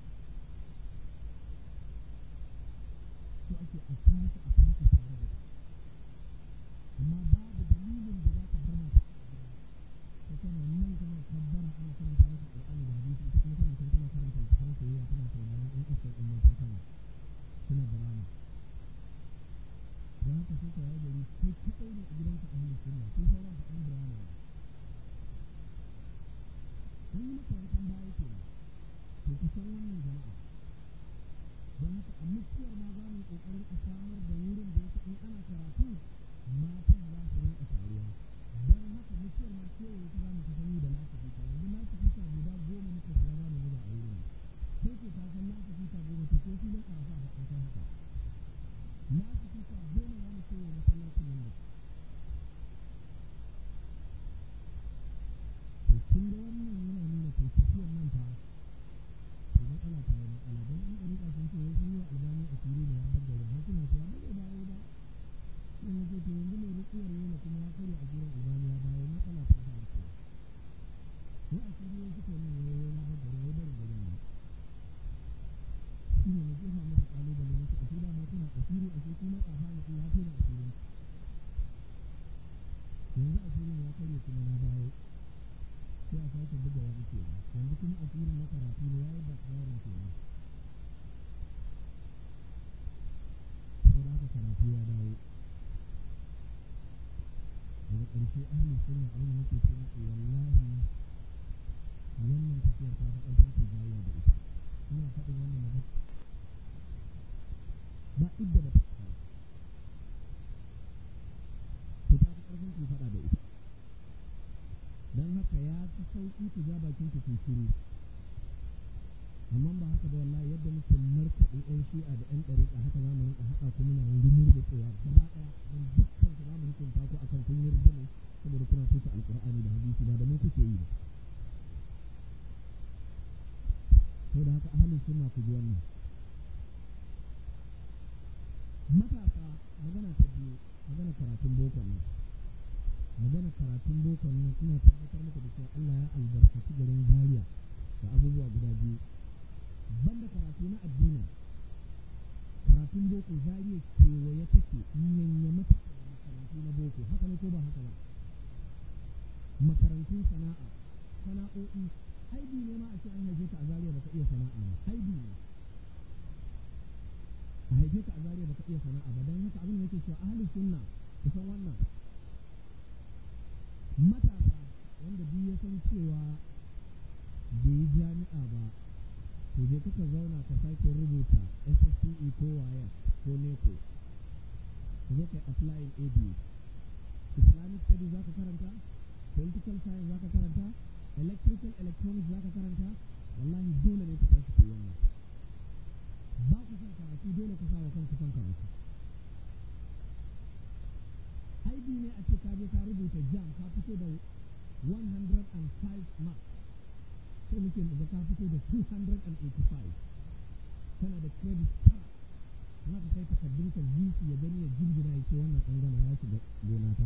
so ake a tashi a tashi tare da amma babu dalilin da za ka bar mata a gida ko kana nan kana kabbara ana karanta maka Qur'ani da hadisi ita kuma tana tana karanta littafin soyayya tana sauraron ɗan iskar ɗin matan kana suna da rana don haka sai ka yawo gari kai kaɗai ne a gidanka a halin sunna sai sauran ka ɗan bayani ne an yi maka wankan baya ke to ku san wannan jama'a don haka a mutuwar ma za mu yi ƙoƙarin a samar da wurin da yake in ana karatu matan za su rinka taruwa don haka mutuwar ma kewaye ta za mu kusan yi da lasifika yanzu lasifika guda goma muka siya za mu zuba a wurin sai ke ta san lasifika goma to ko filin arafa ba an kai haka lasifika goma za mu kewaye masallacin nan da to kun ga wannan yana nuna to tafiyar nan fa to matsala ta yi matsala don an ɗariƙa sun ce wai sun yi wa albani a fili ne ya baggare har suna cewa ba zai dawo ba sai na ce to yanzu mai rukiyar yana kuma ya karya a jiran albani ya dawo matsala ta faru ke sai a fili ya suka yi wai wai na baggare wai barin garin ne shi ne na jefa masa ƙalubale na ce a fili ma kuna asiri a ce kuma tsafa ne Allah ya tona asirin yanzu asirin ya karya kuma na dawo sai a sake buga wani ke yanzu kuma asirin na karatu ne ya yi ba tsarin ke nan sai da aka karatu ya dawo daga ƙarshe ahalin sunna abin da nake ce muku wallahi wannan tafiyar ta fi ƙarfin ku jayya da ita ina faɗin wannan magana ba idda ba ta fara to ta fi ƙarfin ku faɗa da ita don haka ya fi sauƙi ku ja bakin ku ku shiru amma ba haka ba wallahi yadda muke markaɗe ɗan shi'a da ɗan ɗariƙa haka za mu rinƙa haɗa ku muna rumur da cewa gaba ɗaya don dukkan ku za mu hukunta ku akan kun yarda ne saboda kuna soka alƙur'ani da hadisi ba da mu kuke yi ba saboda haka ahalin sunna ku ji wannan matasa magana ta biyu magana karatun bokon nan magana karatun bokon nan ina tabbatar muku da cewa Allah ya albarkaci garin Zaria da abubuwa guda biyu banda karatu na addini karatun boko Zaria kewaye take yanyama take da makarantu na boko haka ne ko ba haka ba makarantun sana'a sana'o'i aibi ne ma a ce an haife ka a Zaria baka iya sana'a ba aibi ne a haife ka a Zaria baka iya sana'a ba dan haka abin da yake cewa ahlus sunna kusan wannan matasa wanda duk ya san cewa bai yi jami'a ba to je kaka zauna ka sake rubuta SSCE ko WAEC ko NECO ka zo kai applying ABU Islamic studies za ka karanta political science za ka karanta electrical electronics za ka karanta wallahi dole ne ka tashi ku wannan ba ku son karatu dole ku sa wa kanku son karatu aibi ne a ce ka je ka rubuta jam ka fito da 105 marks sai muke da ka fito da 285 kana da credit tara na ka kai takardun ka VC ya gani ya jirgina ya ce wannan an gama ya shiga gona ta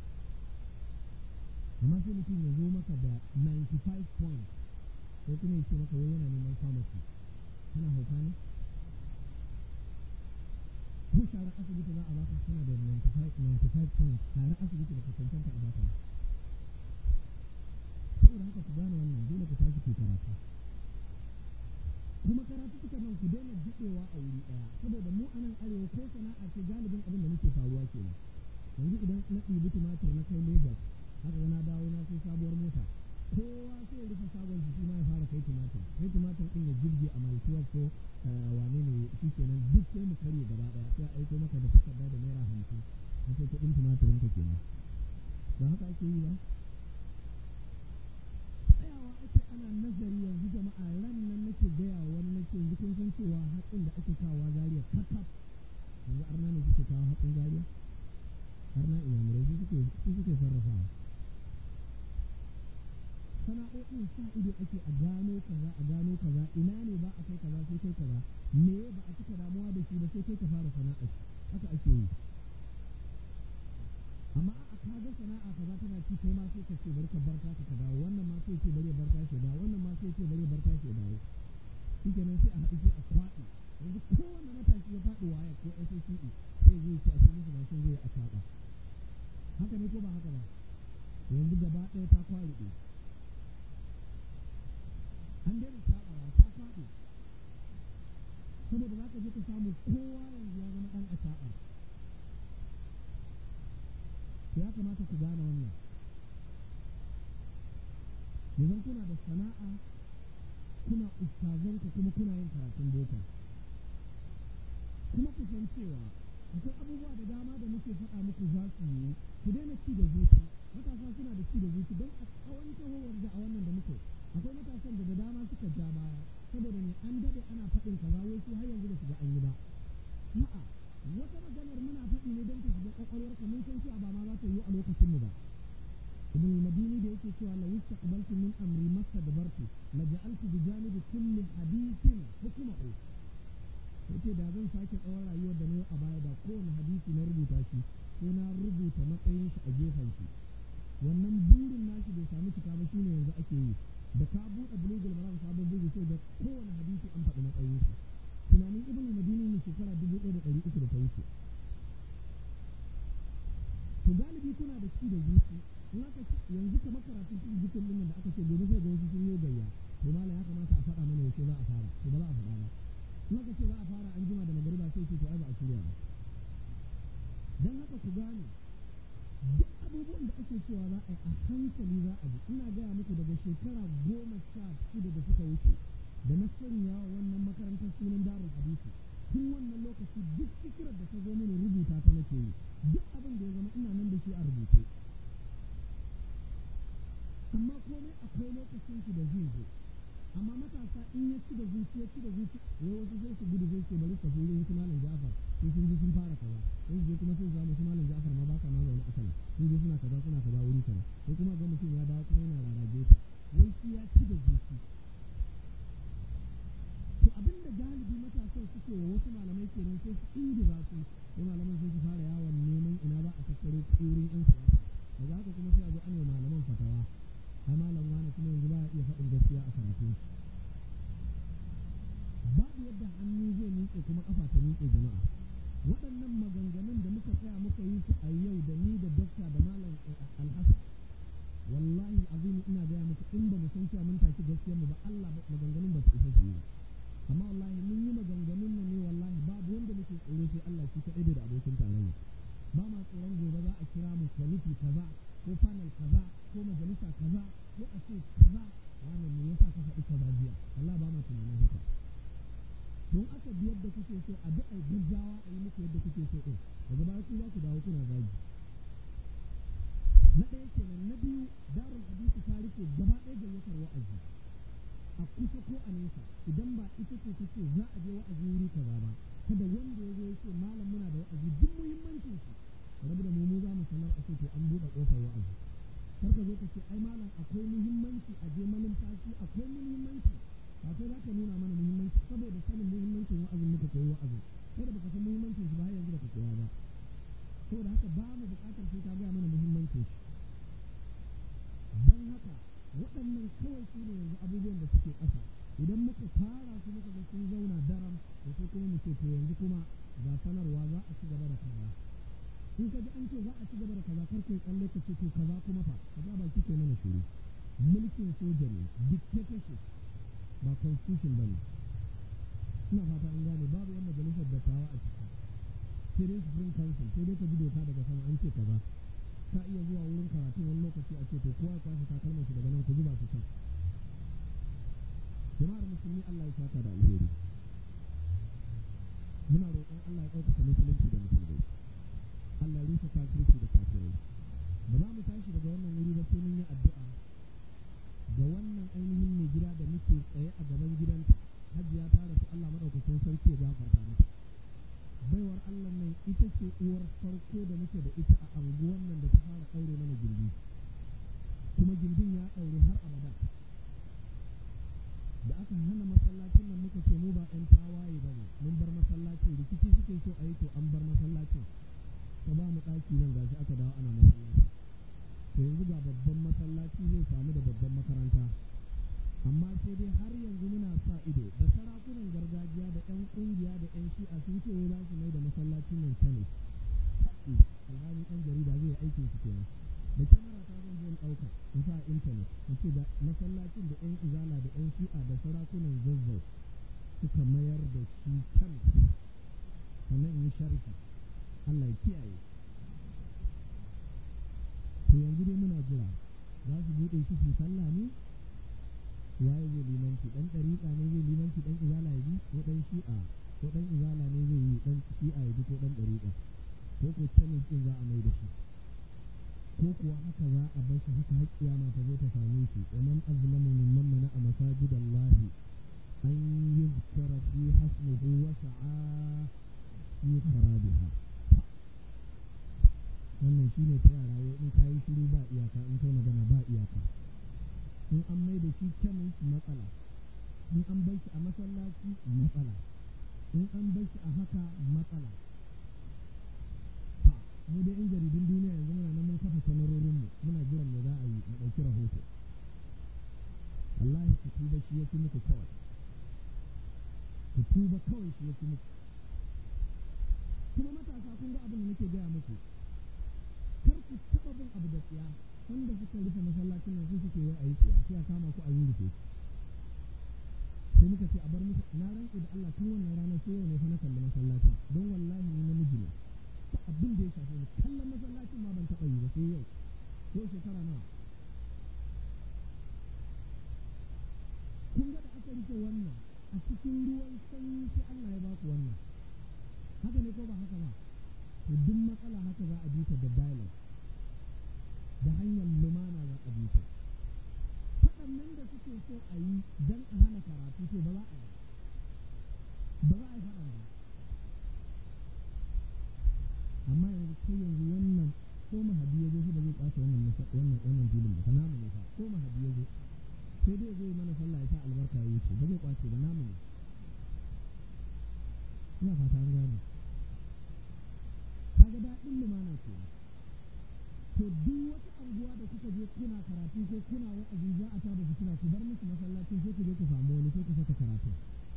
amma sai mutum ya zo maka da 95 points ko kuma ya ce maka wai yana neman pharmacy kana hauka ne ko share asibiti za a baka kana da 95 95 points share asibiti da ka cancanta a baka saboda haka ku gane wannan dole ku tashi ku karatu kuma karatu suka nan ku daina jiɗewa a wuri ɗaya saboda mu a nan arewa ko sana'a ce galibin abin da muke faruwa kenan yanzu idan na ɗibi tumatir na kai Lagos haka na dawo na sai sabuwar mota kowa sai ya rufe shagon jiki ma ya fara kai tumatir sai tumatir ɗin ya jirge a maltuwa ko wane ne shi kenan duk sai mu karye gaba ɗaya sai a aiko maka da takarda da naira hamsin a ce kuɗin tumatirin ka kenan ba haka ake yi ba tsayawa ake ana nazari yanzu jama'a ran nan nake gaya wani nake yanzu kun san cewa hatsin da ake kawo zariya kakaf yanzu arna ne suke kawo hatsin zariya arna iyamurai su suke su suke sarrafawa sana'o'in sa ido ake a gano kaza a gano kaza ina ne ba a kai kaza sai kai kaza me ba a cika damuwa da shi ba sai kai ka fara sana'a haka ake yi amma a ka ga sana'a kaza tana ci kai ma sai ka ce bari ka bar ta ka dawo wannan ma sai ce bari bar ta shi dawo wannan ma sai ce bari bar ta shi dawo shikenan sai a haɗu sai a kwaɗi yanzu kowanne matashi ya faɗi waya ko SSCE sai zai ce a cikin musu mashin zai a kwaɗa haka ne ko ba haka ba yanzu gaba ɗaya ta kwaɗi an daina saɓawa ta faɗi saboda za ka je ka samu kowa yanzu ya zama ɗan a saɓa ya kamata ku gane wannan yanzu kuna da sana'a kuna ustazanku kuma kuna yin karatun boko kuma ku san cewa akwai abubuwa da dama da muke faɗa muku za su yi ku daina ci da zuci matasa suna da ci da zuci don a tsawon tahowar da a wannan da muke akwai matasan da da dama suka ja baya saboda ne an daɗe ana faɗin kaza wai su har yanzu da su ga an yi ba a'a wata maganar muna faɗi ne don ta shiga ƙwaƙwalwarka mun san cewa ba ma za ta yi a lokacin mu ba ibn al-madini da yake cewa la yastaqbaltu min amri mastadbartu la ja'altu bi janibi kulli hadithin hukmahu yace da zan sake tsawon rayuwar da na yi a baya da kowane hadisi na rubuta shi sai na rubuta matsayin shi a gefen shi wannan burin nashi bai samu cika ba shine yanzu ake yi da ka buɗe bulugul maram sabon bugu sai da kowane hadisi an faɗi matsayin shi tunanin ibn madini ne shekara dubu ɗaya da ɗari uku da ta wuce to galibi kuna da ci da zuci in aka yanzu kamar karatun cikin jikin ɗin da aka ce gobe sai ga wasu sun yi gayya to mala ya kamata a faɗa mana yaushe za a fara to ba za a faɗa ba in aka ce za a fara an jima da magariba sai ce to ai ba a shirya ba dan haka ku gane duk abubuwan da ake cewa za a yi a hankali za a bi ina gaya muku daga shekara goma sha shida da suka wuce da na sanya wa wannan makarantar sunan darul hadisi tun wannan lokaci duk fikirar da ta zo mini rubuta ta nake yi duk abin da ya zama ina nan da shi a rubuce amma komai akwai lokacin shi da zai zo amma matasa in ya ci da zuci ya ci da zuci wai wasu sai su gudu sai su bari su tafi su malam Ja'far sai sun ji sun fara kaza sai su je kuma sai su samu su malam Ja'far ma ba sa ma zaune a sana sun je suna kaza suna kaza wuri kaza sai kuma ga mutum ya dawo kuma yana rarage ta wai shi ya ci da zuci to abin da galibi matasan suke wa wasu malamai kenan sai su ingiza su sai malaman sai su fara yawon neman ina za a tattaro kurin yan siyasa daga haka kuma sai a zo an yi malaman fatawa ai malam wani kuma yanzu ba a iya faɗin gaskiya a karatun babu yadda hannu zai miƙe kuma ƙafa ta miƙe jama'a waɗannan maganganun da muka tsaya muka yi su a yau da ni da dokta da malam alhassan wallahi azimi ina gaya muku in ba mu san cewa mun tashi gaskiyar mu ba Allah maganganun ba su isa su yi amma wallahi mun yi maganganun nan ne wallahi babu wanda muke tsoro sai Allah shi kaɗai da abokin tarayya ba ma tsoron gobe za a kira mu kwaliti kaza ko panel kaza ko majalisa kaza ko a ce kaza wannan me yasa ka faɗi kaza jiya Allah ba ma tunanin haka don aka bi yadda kuke so a duk gaggawa a yi muku yadda kuke so ɗin daga baya ku za ku dawo kuna zagi na ɗaya kenan na biyu darul hadisi ta rike gaba ɗaya gayyatar wa'azi a kusa ko a nesa idan ba ita ce ta ce za a je wa'azi wuri kaza ba kada wanda ya zo ya ce malam muna da wa'azi duk muhimmancin shi rabu da mu mu za mu sanar a ce to an buɗe ƙofar wa'azi kar ka zo ka ce ai malam akwai muhimmanci a je malumfashi akwai muhimmanci ba kai za ka nuna mana muhimmanci saboda sanin muhimmancin wa'azin muka koyi wa'azin kai da baka san muhimmancin shi ba har yanzu baka koya ba saboda haka ba mu buƙatar sai ka gaya mana muhimmancin shi don haka waɗannan kawai su ne yanzu abubuwan da suke ƙasa idan muka fara su muka ga sun zauna daram da sai kuma mu ce to yanzu kuma ga sanarwa za a ci gaba da kaza in ka ji an ce za a ci gaba da kaza kar kai tsalle ka ce to kaza kuma fa ka ga baki ke mana shiru mulkin soja ne dictatorship ba constitution ba ne ina fata an gane babu yan majalisar dattawa a ciki sai dai supreme council sai dai ka ji doka daga sama an ce kaza ka iya zuwa wurin karatu wani lokaci a ce to kowa ya kwashe takalman shi daga nan ku zuba su can jama'ar musulmi Allah ya saka da alheri muna roƙon Allah ya ɗaukaka musulunci da musulmai Allah ya rufe kafirci da kafirai ba za mu tashi daga wannan wuri ba sai mun yi addu'a ga wannan ainihin mai gida da muke tsaye a gaban gidanta hajiya ta rasu Allah maɗaukakin sarki ya gafarta mata baiwar Allah nan ita ce uwar farko da muke da ita a anguwan nan da ta fara ɗaure mana gindi kuma gindin ya ɗaure har abada da aka hana masallacin nan muka ce mu ba ɗan tawaye ba ne mun bar masallacin rikici suke so a yi to an bar masallacin ta ba mu ɗaki nan gashi aka dawo ana masallaci to yanzu ga babban masallaci zai samu da babban makaranta amma sai dai har yanzu muna sa ido da sarakunan gargajiya da 'yan ƙungiya da 'yan shi'a sun ce wai za su mai da masallacin nan sani alhali ɗan jarida zai yi aikin su kenan da kyamara ta zan zo in ɗauka in sa intanet in ce da masallacin da 'yan izala da 'yan shi'a da sarakunan zazzau suka mayar da shi kan sannan in yi sharhi Allah ya kiyaye to yanzu dai muna jira za su buɗe shi su sallah ne waye zai limanci ɗan ɗariƙa ne zai limanci ɗan izala ya bi ko ɗan shi'a ko ɗan izala ne zai yi ɗan shi'a ya ji ko ɗan ɗariƙa ko ko kemis ɗin za a mai da shi ko kuwa haka za a bar shi haka har kiyama ta zo ta same shi wa man azlamu mimman mana'a masajidallahi an yuzkara fi hasmuhu wa sa'a fi kharabiha wannan shine ta yara wai in kayi shiru ba iyaka in kai magana ba iyaka in an mai da shi kemis matsala in an bar shi a masallaci matsala in an bar shi a haka matsala mu dai in jaridun duniya yanzu muna nan mun kafa kyamarorin mu muna jiran me za a yi mu ɗauki rahoto wallahi ku tuba shi ya fi muku kawai ku tuba kawai shi ya fi muku kuma matasa kun ga abin da nake gaya muku kar ku taɓa bin abu da tsiya wanda suka rufe masallacin nan su suke wai a yi tsiya sai a kama ku a yi rufe sai muka ce a bar musu na rantsu da Allah tun wannan ranar sai yau ne fa na kalli masallacin don wallahi ni namiji ne ta abin da ya shafe ni kallon masallacin ma ban taɓa yi ba sai yau yau shekara nawa kun ga da aka rufe wannan a cikin ruwan sanyi sai Allah ya baku wannan haka ne ko ba haka ba to duk matsala haka za a bi ta da dialogue da hanyar lumana za a bi ta faɗannan da suke so a yi don a hana karatu to ba za a yi ba za a yi faɗan ba amma yanzu kai yanzu wannan ko mahadi ya zo shi ba zai kwace wannan wannan wannan filin ba namu ne fa ko mahadi ya zo sai dai zai mana sallah ya sa albarka ya wuce ba zai kwace ba namu ne ina fata an gane kaga daɗin lumana ke to duk wata anguwa da kuka je kuna karatu ko kuna wa'azi za a tada fitina ku bar musu masallacin sai ku je ku samu wani sai ku saka karatu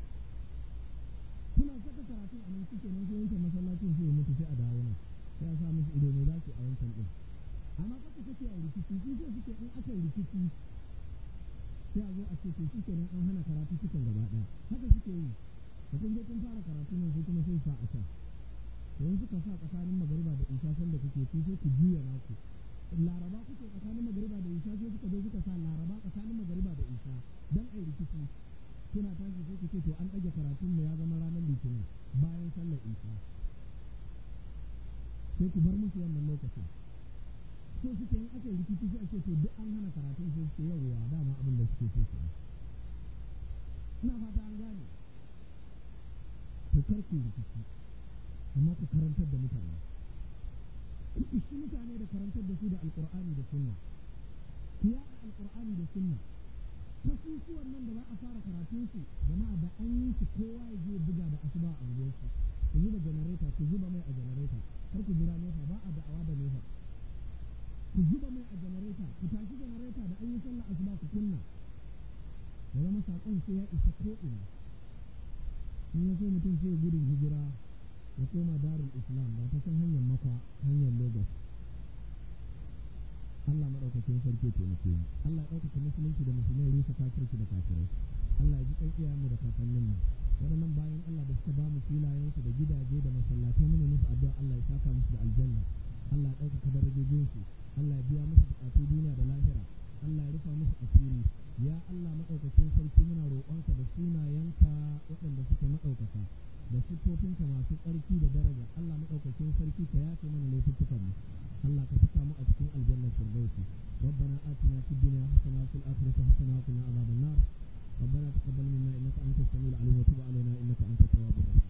kuna saka karatu a nan suke nan sai wancan masallacin sai ya mutu sai a dawo nan sai a sa musu ido ne za su a wancan din amma kaka kake a rikici su sai suke in aka yi rikici sai a zo a ce to shi kenan an hana karatu cikin gaba ɗaya haka suke yi da kun je kun fara karatu nan sai kuma sai sa a can yanzu suka sa tsakanin magariba da isha san da kuke sai ku juya naku laraba kuke tsakanin magariba da isha sai suka zo suka sa laraba tsakanin magariba da isha dan ai rikici kuna tashi sai ku ce to an ɗage karatun mu ya zama ranar litinin bayan sallar isha sai ku bar musu wannan lokacin so suke yin aka yi rikici sai a ce to duk an hana karatun sai su yawwa dama abin da suke so kenan ina fata an gane to kar ku rikici amma ku karantar da mutane ku ishi mutane da karantar da su da alƙur'ani da sunna ku yaɗa alƙur'ani da sunna kasusuwan nan da za a fara karatun su jama'a da an yi su kowa ya je buga da asuba a unguwarsu ku zuba janareta ku zuba mai a janareta kar ku jira nefa ba a da'awa da nefa ku zuba mai a janareta ku tashi janareta da an yi sallah asuba ku kunna ya zama saƙon sai ya isa ko ina in ya so mutum sai gudun hijira ya koma darul islam ba ta san hanyar makwa hanyar lagos Allah maɗaukakin sarki taimake mu Allah ya ɗaukaka musulunci da musulmai rusa kafirci da kafirai Allah ya ji ɗan iyayenmu da kakanninmu waɗannan bayan Allah da suka ba mu filayensu da gidaje da masallatai mu ne musu addu'a Allah ya saka musu da aljanna Allah ya ɗaukaka darajojinsu Allah ya biya musu buƙatu duniya da lahira Allah ya rufa musu asiri ya Allah maɗaukakin sarki muna roƙonka da sunayenka waɗanda suke maɗaukaka da siffofinka masu tsarki da daraja Allah maɗaukakin sarki ka yafe mana laifuffukan mu Allah ka saka mu a cikin aljannar firdausi ربنا آتنا في الدنيا حسنة وفي الآخرة حسنة وقنا عذاب النار ربنا تقبل منا إنك أنت السميع العليم وتب علينا إنك أنت التواب الرحيم